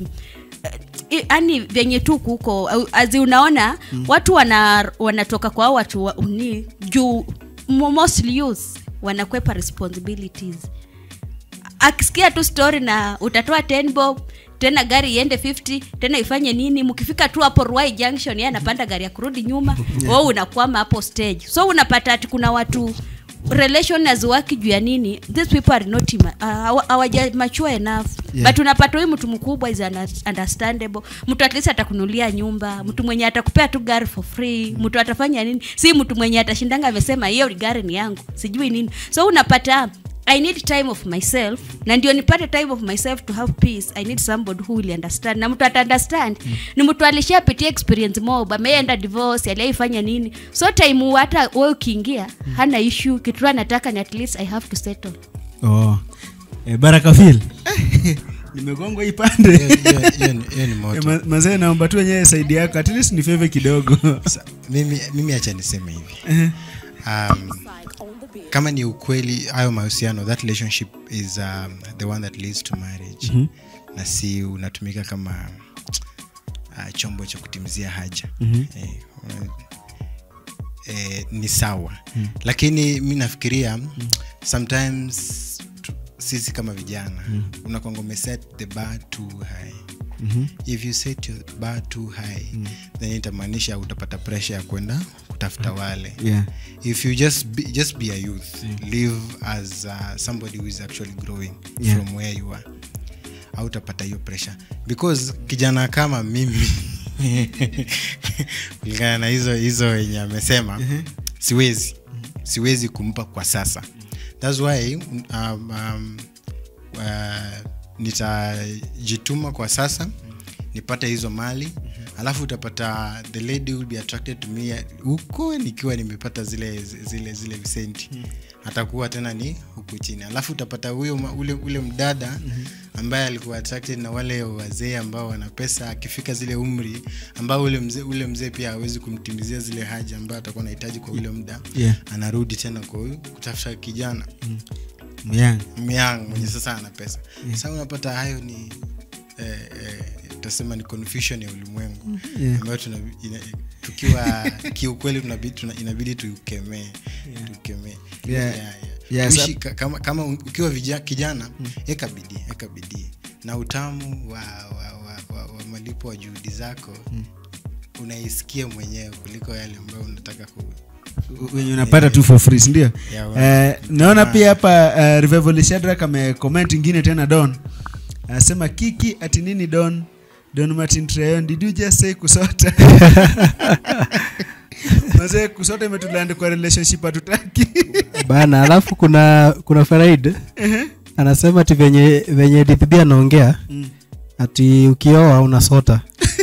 yani venye tu kuko au- azi unaona mm. watu wana, wanatoka kwa hao watu wa, ni juu mo- mostly youth wanakwepa responsibilities akisikia tu story na utatoa 10 bob tena gari iende 50 tena ifanye nini mkifika tu hapo Ruai junction yeye anapanda gari ya kurudi nyuma wewe unakwama hapo stage so unapata ati kuna watu relation haziwaki juu ya nini these people are not ima- uh, hawa- hawaja mature enough Yeah. but unapata huyu mtu mkubwa is under- understandable mtu at least atakunulia nyumba mtu mwenye atakupea tu gari for free mtu atafanya nini si mtu mwenye atashindanga amesema hiyo gari ni yangu sijui nini so unapata i need time of myself na ndio nipate time of myself to have peace i need somebody who will understand na mtu ata understand mm. ni mtu alishapitia experience mob ameenda divorce aliaifanya nini so time hata we ukiingia mm. hana issue kitu tu anataka ni at least i have to settle oh. eh, baraka fil nimegongwa hii pande Hiyo- hiyo- hiyo ni- hiyo ni Eh, moto ma- mazee naomba tu wenyewe saidi yako at least ni feve kidogo Sa- mimi mimi acha niseme hivi um, kama ni ukweli hayo mahusiano that relationship is um, the one that leads to marriage mm-hmm. na si unatumika kama uh, chombo cha kutimizia haja mm-hmm. eh, una- eh, ni sawa mm. lakini mi nafikiria mm. sometimes tu- sisi kama vijana mm. unakwanga umeset the bar too high mm-hmm. if you set your bar too high mm. then itamaanisha utapata pressure ya kwenda kutafuta wale yeah. if you just be, just be a youth live as uh, somebody who is actually growing Yeah. from where you are hautapata hiyo pressure because kijana kama mimi kulingana na hizo hizo yenye amesema siwezi siwezi kumpa kwa sasa thats why um, um, uh, nitajituma kwa sasa nipate hizo mali alafu utapata the lady will be attracted to me huko nikiwa nimepata zile zile zile visenti atakuwa tena ni huku chini alafu utapata huyo ma- ule, ule mdada ambaye alikuwa attracted na wale wazee ambao wana pesa akifika zile umri ambao ule mzee ule mzee pia hawezi kumtimizia zile haja ambayo atakuwa anahitaji kwa ule muda Yeah. anarudi tena kwa huyu kutafuta kijana Yeah. myang mwenye sasa ana pesa sasa unapata hayo ni eh, eh, tutasema ni confusion ya ulimwengu Yeah. ambayo tuna, ina, tukiwa kiukweli tunabidi, tuna, inabidi tukemee tukemee Yeah. Yeah, yeah. Yeah, Tuishi sa- ka- kama, kama ukiwa vija, kijana eka bidii eka bidii na utamu wa, wa, wa, wa, wa malipo wa juhudi zako unaisikia mwenyewe kuliko yale ambayo unataka ku, wenye unapata tu for free sindio Yeah, Eh, naona pia hapa uh, revival shadrak amecomment ingine tena don anasema kiki ati nini don don martin treyon did you just say kusota mazee kusota imetulandi kwa relationship hatutaki bana alafu kuna kuna faraid anasema ati venye venye dithb anaongea ati ukioa unasota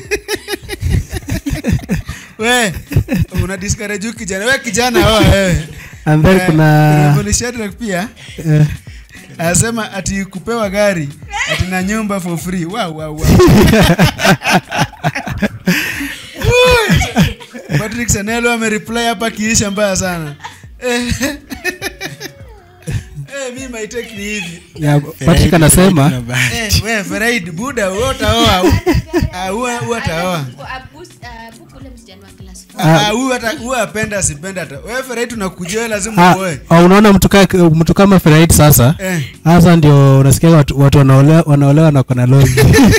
we una discourage huyu kijana we kijana oa wewe and then Eh, kuna Revival Shadrack pia eh, anasema ati kupewa gari ati na nyumba for free wow, wow, wow. Ui. patrick sanelo amereply hapa kiisha mbaya sana Eh. Eh, mi my take ni hivi Yeah, patrick anasema Kuna bahati. Eh, we Feraid, buda wewe utaoa Ah, huwa huwa ataoa Ah, huyu hata huyu apenda asipenda hata wewe Feraid tunakujia wewe lazima Ah, uoe ah, unaona mtu ka- mtu kama Ferait sasa Eh. sasa ndio unasikia watu, watu wanaolewa wanaolewa na kona logi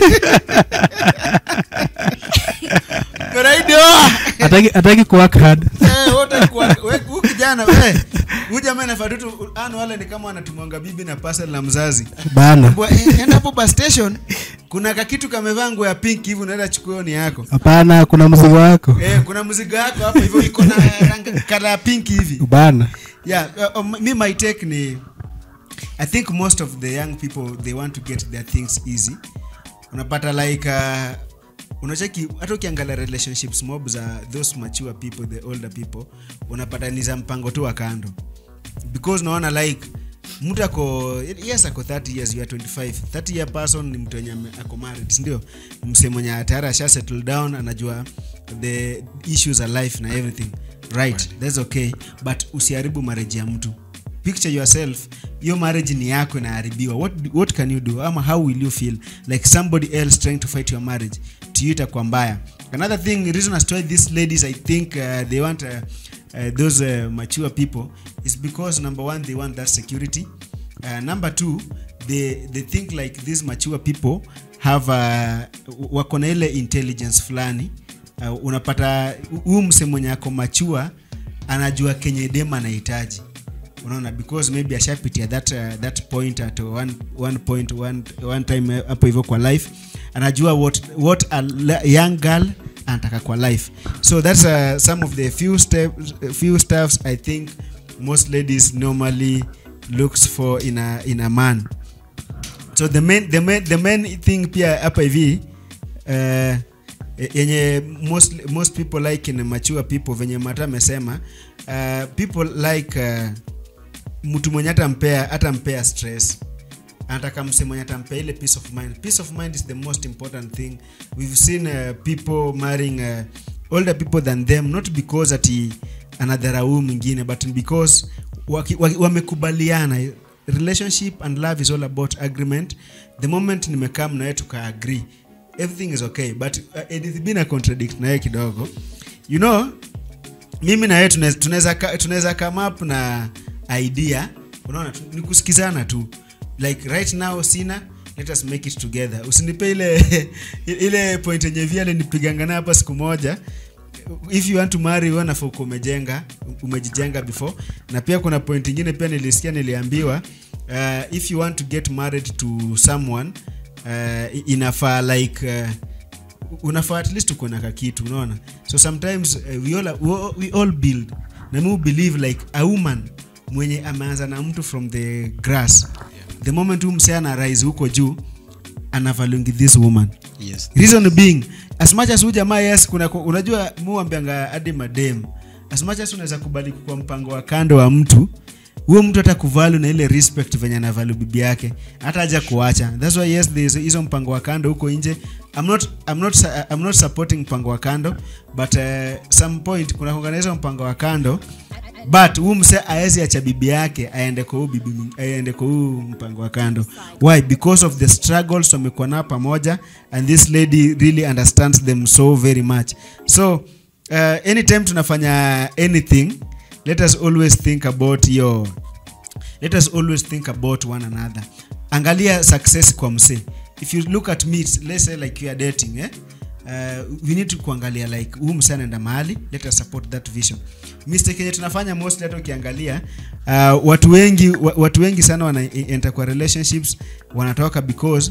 Feraid oa hataki hataki kuwork hard Eh, wote kwa we- huyu kijana we huyu jamaa anafaa tu tu- ano wale ni kama wanatumwanga bibi na parcel na mzazi bana Bwa- eh, enda hapo bus station kuna kakitu kamevaa nguo ya pink hivi unaenda chukua hiyo ni yako hapana kuna mzigo wako eh, kuna mzigo yako hapo hivyo iko na rangi kala ya pink hivi bana yeah uh, um, me my take ni i think most of the young people they want to get their things easy unapata like uh, unacheki hata ukiangalia relationships mob za those mature people the older people unapata ni za mpango tu wa kando because unaona like mtu ako yes ako 30 years you are 25 30 year person ni mtu wenye ame- ako married sindio mse mwenye tayari asha settle down anajua the issues of life na everything right that's okay but usiharibu marriage ya mtu picture yourself hiyo marriage ni yako inaharibiwa what, what can you do ama how will you feel like somebody else trying to fight your marriage to you itakuwa mbaya another thing reason as to why these ladies i think uh, they want uh, uh, those uh, mature people is because number one they want that security uh, number two they, they think like these mature people have uh, wako na ile intelligence fulani uh, unapata huu mse mwenye ako machua anajua kenye dem anahitaji unaona because maybe ashapitia that, uh, that point at one, one point one, one time uh, hapo hivyo kwa life anajua what, what a le- young girl anataka kwa life so that's uh, some of the few, step, few stuffs i think most ladies normally looks for in a, in a man so the main, the main, the main thing pia hapa hivi uh, yenye most, most people like in mature people venye mata amesema uh, people like uh, mtu mwenye atampea hatampea stress anataka mse mwenye atampea ile peace of mind peace of mind is the most important thing we've seen uh, people marrying uh, older people than them not because ati anadharau mwingine but because waki- waki- wamekubaliana relationship and love is all about agreement the moment nimekaa mnawe tukaagree everything is okay but uh, Edith bina contradict naye kidogo you know mimi na yeye tunaweza- tunaweza ka- tunaweza come up na idea unaona tu- ni kusikizana tu like right now sina let us make it together usinipe ile ile point yenye vile alinipiganga nayo hapa siku moja if you want to marry wewe nafaa uko umejenga umejijenga before na pia kuna point ingine pia nilisikia niliambiwa uh, if you want to get married to someone uh, inafaa like uh, unafaa at least uko na kakitu unaona so sometimes uh, we, all, we, all- we all build na mi believe like a woman mwenye ameanza na mtu from the grass the moment huu msee ana rise huko juu anavalungi this woman yes reason being as much as huyu jamaa yes kuna unajua muambianga hadi madem as much as unaweza kubali kwa mpango wa kando wa mtu huyo mtu hata kuvalu na ile respect venye anavalu bibi yake hata aja kuacha that's why yes there is hizo mpango wa kando huko nje I'm not, I'm not, su- I'm not supporting mpango wa kando but uh, some point kuna kuanganisha mpango wa kando but huu mse aezi acha bibi yake aende kwa huu bibi mwing- aende kwa huu mpango wa kando why because of the struggles wamekuwa nao pamoja and this lady really understands them so very much so uh, anytime tunafanya anything let us always think about your let us always think about one another angalia success kwa mse if you look at me let's say like you are dating eh? uh, we need to kuangalia like huu mse anaenda mahali let us support that vision mistake yenye tunafanya mostly hata ukiangalia uh, watu wengi wa, watu wengi sana wana enter kwa relationships wanatoka because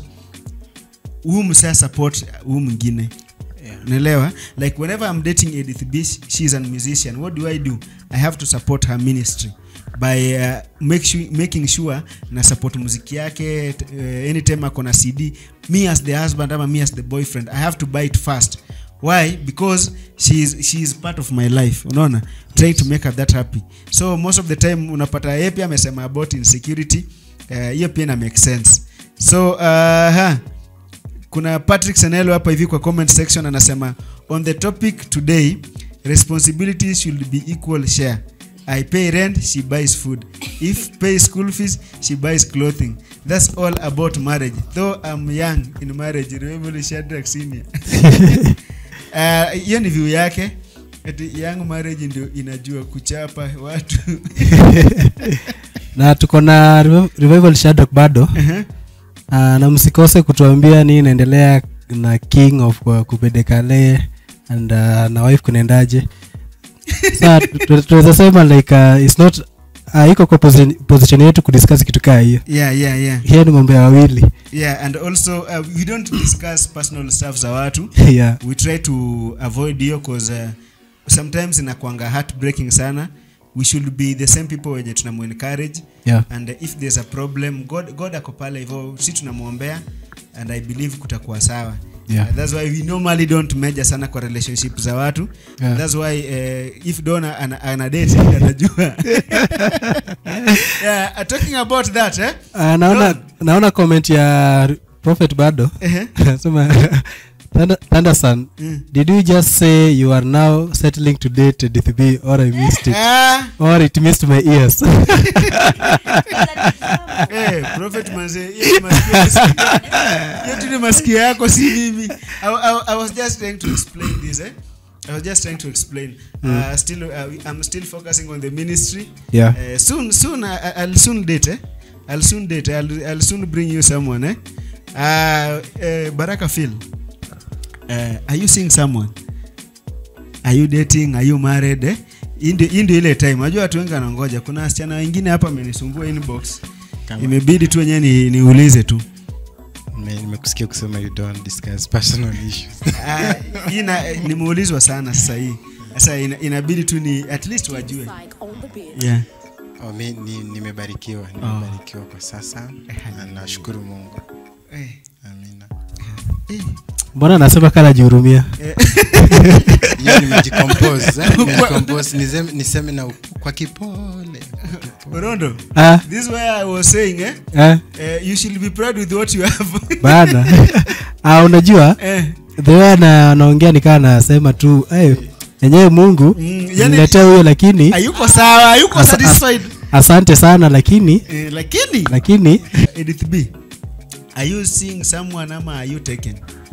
huu mse support huu mwingine unaelewa like whenever i'm dating edith b she is a musician what do i do i have to support her ministry by uh, make sure, making sure na support muziki yake t- uh, anytime ako na cd me as the husband ama me as the boyfriend i have to buy it first why because she is, she is part of my life unaona trying to make her that happy so most of the time unapata yeye pia amesema about insecurity Eh, hiyo pia ina make sense so uh, ha, kuna patrick senelo hapa hivi kwa comment section anasema on the topic today responsibilities should be equal share i pay rent she buys food if pay school fees she buys clothing that's all about marriage though i'm young in marriage remember Shadrach senior Ah, hiyo ni view yake ati young marriage ndio inajua kuchapa watu na tuko na Revival- revival Shadrach bado uh, na msikose kutuambia nini inaendelea na king of uh, kupedekale and uh, na wife kunaendaje sa tunaweza sema like uh, it's not uh, iko kwa position, position yetu kudiscuss kitu kaa hiyo yeah yeah yeah hiyo ni mambo ya wawili yeah and also uh, we don't discuss personal stuff za watu yeah. we try to avoid hiyo cause uh, sometimes inakwanga heartbreaking sana we should be the same people wenye tunamu encourage Yeah. and uh, if there's a problem god, god ako pale hivyo si tunamwombea and i believe kutakuwa sawa Yeah. Uh, that's why we normally don't measure sana kwa relationship za watu Yeah. that's why uh, if dona ana, ana date atajua yeah, uh, talking about that eh? Uh, naona naona comment ya prophet bado Ehe. sema Thunder- thunderson Mm. did you just say you are now settling to date dthb or i missed it Ah, or it missed my ears eh, prophet manze, hiyo ni masikio- hiyo tu ni masikio yako si mimi I, I, I was just trying to explain this eh? I was just trying to explain. Uh, still, uh, I'm still focusing on the ministry. Yeah. Uh, soon, soon, I, I- I'll soon date. Eh? I'll soon date. I'll, I'll soon bring you someone. Eh? Uh, uh, Baraka Phil, uh, are you seeing someone? Are you dating? Are you married? Eh? Hii ndio- hii ndio ile time. Unajua watu wengi wanangoja. Kuna wasichana wengine hapa amenisumbua inbox. Kama- Imebidi tu wenyewe ni, niulize tu. Nime- nimekusikia kusema you don't discuss personal issues Ah, hii na- nimeulizwa sana sasa hii. Sasa ina, inabidi tu ni at least wajue. Yeah. oh, mi, ni, nimebarikiwa nimebarikiwa kwa sasa na nashukuru mungu Eh, amina eh. mbona anasema kana jihurumia hiyo nimejicompose eh, nimejicompose niseme, niseme na up- kwa kipole Orondo, ah, this is where I was saying eh, eh, eh, you should be proud with what you have. bana ah, unajua eh, the way ana- anaongea nikaa anasema tu hey, enyewe mungu Mm, yani- niletee huyo lakini hayuko sawa, hayuko Asa- satisfied. asante sana lakini Eh, lakini lakini Edith B, are you seeing someone ama are you taken?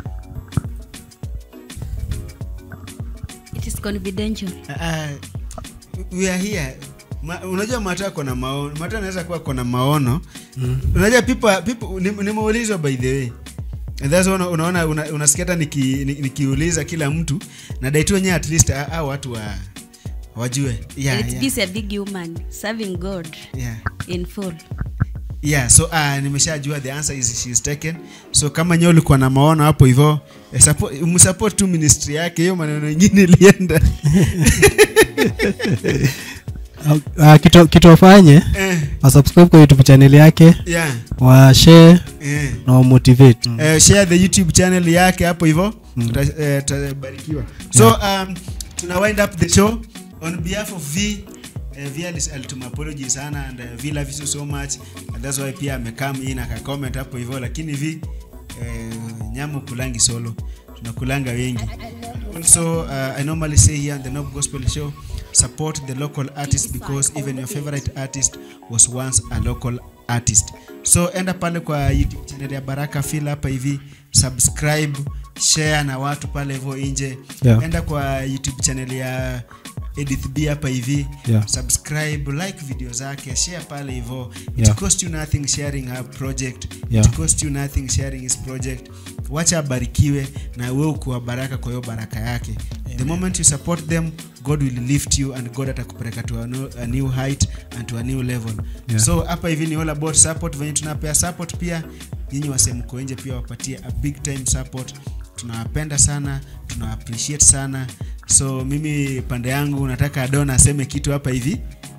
It is confidential. Uh, we are here. Ma, unajua mata kona maono mata anaweza kuwa kona maono mm. unajua people, people nim- nimeulizwa by the way And that's una, unaona una, unasikia hata niki- ni- nikiuliza kila mtu na daitu wenyewe at least ah, ah, watu wa wajue yeah, It yeah, is a big human serving God yeah. in full. yeah so uh, nimeshajua the answer is she is taken so kama nyewe ulikuwa na maono hapo hivyo eh, support- msupport tu ministry yake hiyo maneno mengine ilienda uh, kitu, kitu wafanye eh, wasubscribe kwa youtube channel yake yeah, washare eh. na wamotivate uh, share the youtube channel yake hapo hivyo tuta- eh, tutabarikiwa so um, tuna wind up the show on behalf of v Uh, v alis- alituma apology sana and uh, v loves you so much and that's why pia amekam in akacomment hapo hivyo lakini v uh, nyamu kulangi solo tunakulanga wengi also uh, i normally say here on the Nob gospel show support the local artist because even your favorite artist was once a local artist so enda pale kwa youtube channel ya baraka fil hapa hivi subscribe share na watu pale hivyo nje Yeah. enda kwa youtube channel ya edith b hapa hivi Yeah. subscribe like video zake share pale hivyo it Yeah. cost you nothing sharing her project Yeah. it cost you nothing sharing his project wacha abarikiwe na we ukuwa baraka kwa hiyo baraka yake the moment you support them god will lift you and god atakupeleka to a new, a new height and to a new level Yeah. so hapa hivi ni all about support venye tunapea support pia nyinyi wasemko nje pia wapatie a big time support tunawapenda sana tuna appreciate sana so mimi pande yangu nataka don aseme kitu hapa hivi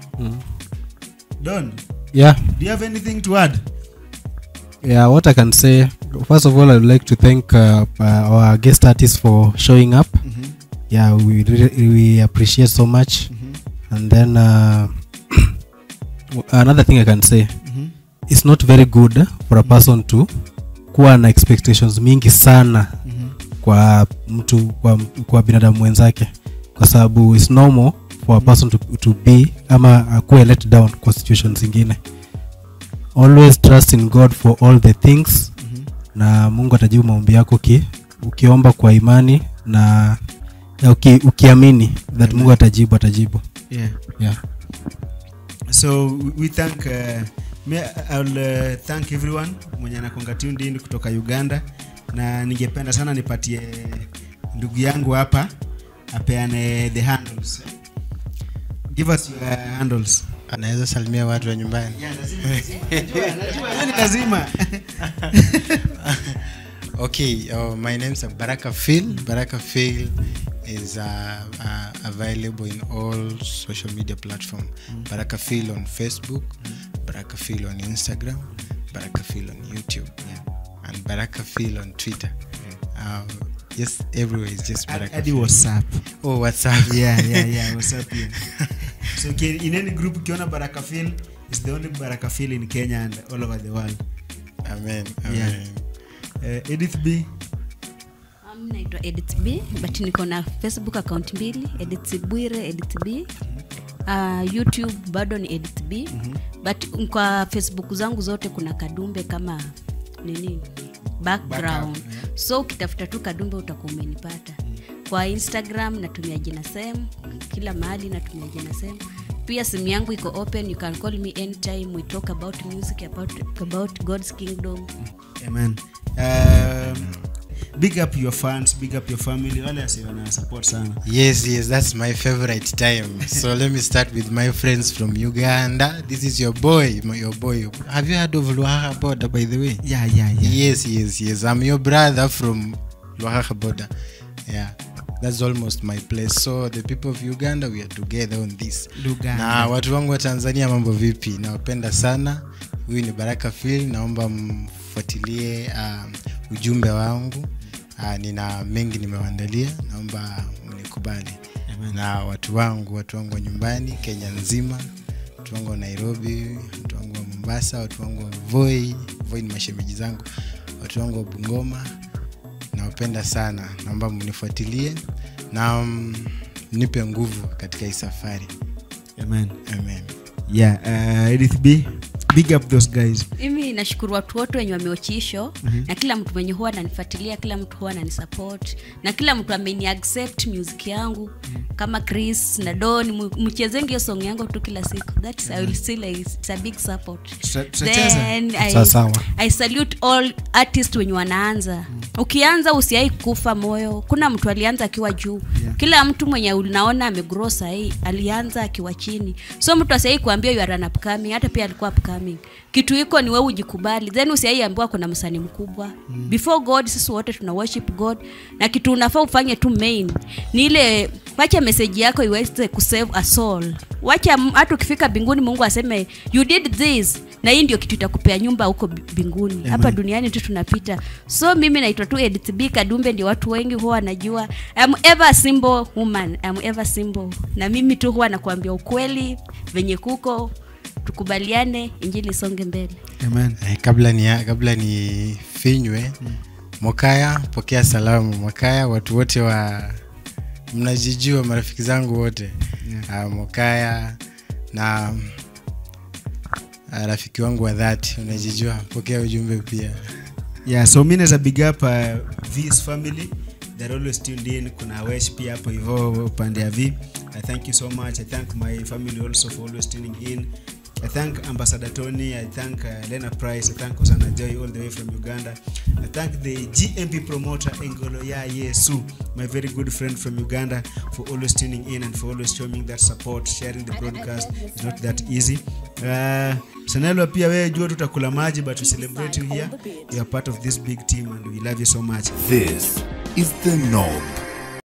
don yeah do you have anything to add yeah what i can say first of all i would like to thank uh, uh, our guest artist for showing up yeah we really, we appreciate so much and then uh, another thing i can say it's not very good for a person to kuwa na expectations mingi sana kwa mtu kwa, kwa binadamu mwenzake kwa sababu its normal for a person to, to be ama akuwe let down kwa situations zingine always trust in god for all the things na mungu atajibu maombi yako uki, ukiomba kwa imani na na uki, ukiamini that mungu atajibu atajibu yeah. yeah. so we- we thank uh, me, I'll, uh, thank everyone mwenye anakonga tuned in kutoka uganda na ningependa sana nipatie ndugu yangu hapa apeane the handles give us your handles anaweza salimia watu wa nyumbani yeah, lazima, lazima. Najua, najua, hiyo ni lazima okay uh, my name is baraka phil baraka phil is uh, uh, available in all social media platform baraka phil on facebook baraka phil on instagram baraka phil on youtube and baraka phil on twitter um, yes everywhere is just baraka hadi Phil. whatsapp oh what's up yeah yeah yeah whatsapp yeah. so okay, in any group ukiona baraka feel is the only baraka feel in kenya and all over the world amen Yeah. amen uh, edith b Um, naitwa edit b but niko na facebook account mbili edit bwire edit b uh, youtube bado ni edit b but kwa facebook zangu zote kuna kadumbe kama nini background so ukitafuta tu kadumbe utakuwa umenipata kwa instagram natumia jina same kila mahali natumia jina same pia simu yangu iko open you can call me anytime we talk about music about, about god's kingdom amen um, big up your fans big up your family wale wasi wana support sana Yes, yes, that's my favorite time. so let me start with my friends from Uganda. This is your boy, my, your boy. Have you heard of Luhaha Border, by the way? yeah yeah yeah Yes, yes, yes. I'm your brother from Luhaha Border. Yeah, that's almost my place. So the people of Uganda, we are together on this. Luganda. Na watu wangu wa Tanzania, mambo vipi? Nawapenda sana. Huyu ni Baraka Phil, naomba mfuatilie um, ujumbe wangu. Uh, nina mengi nimewaandalia, naomba mnikubali. Na watu wangu, watu wangu wa nyumbani Kenya nzima, watu wangu wa Nairobi, watu wangu wa Mombasa, watu wangu wa Voi, Voi ni mashemeji zangu, watu wangu wa Bungoma, nawapenda sana, naomba mnifuatilie na mm, mnipe nguvu katika hii safari. amen Amen. yeah uh, edith b big up those guys mimi nashukuru watu wote wenye wameochisho mm-hmm. na kila mtu mwenye huwa ananifuatilia kila mtu huwa ananisupport na kila mtu ameni accept music yangu mm-hmm. kama chris na don mu- mchezengi hiyo song yangu tu kila siku that's i will still it's a big support Tuta- tutacheza? then I, Sawa, sawa. i salute all artist wenye wanaanza ukianza usiai kufa moyo kuna mtu alianza akiwa juu Yeah. kila mtu mwenye unaona amegrow sahii alianza akiwa chini so mtu asiai kuambia you are an upcoming hata pia alikuwa upcoming kitu iko ni wewe ujikubali then usiai ambiwa kuna msanii mkubwa mm. before god sisi wote tuna worship god na kitu unafaa ufanye tu main ni ile wacha meseji yako iweze kusave a soul wacha m- hata ukifika mbinguni mungu aseme you did this na hii ndio kitu itakupea nyumba huko bi- mbinguni hapa duniani tu tunapita so mimi naitwa tu edith b kadumbe ndio watu wengi huwa wanajua I'm ever a simple woman I'm ever simple na mimi tu huwa nakuambia ukweli venye kuko tukubaliane injili isonge mbele amen Eh, kabla ni kabla ni finywe Mokaya, pokea salamu Mokaya, watu wote wa mnajijua, marafiki zangu wote yeah. uh, Mokaya na uh, rafiki wangu wa dhati unajijua, pokea ujumbe pia. yeah so mi naweza big up uh, v's family they're always tuned in kuna wesh pia hapo hivo upande ya v i thank you so much i thank my family also for always tuning in I thank Ambassador Tony, I thank uh, Lena Price, I thank Osana Joy all the way from Uganda. I thank the GMP promoter Engolo Ya Yesu, my very good friend from Uganda, for always tuning in and for always showing that support. Sharing the broadcast is not that easy. Uh, Sanelwa pia wewe jua tutakula maji but we celebrate you here. You are part of this big team and we love you so much. This is the Knob.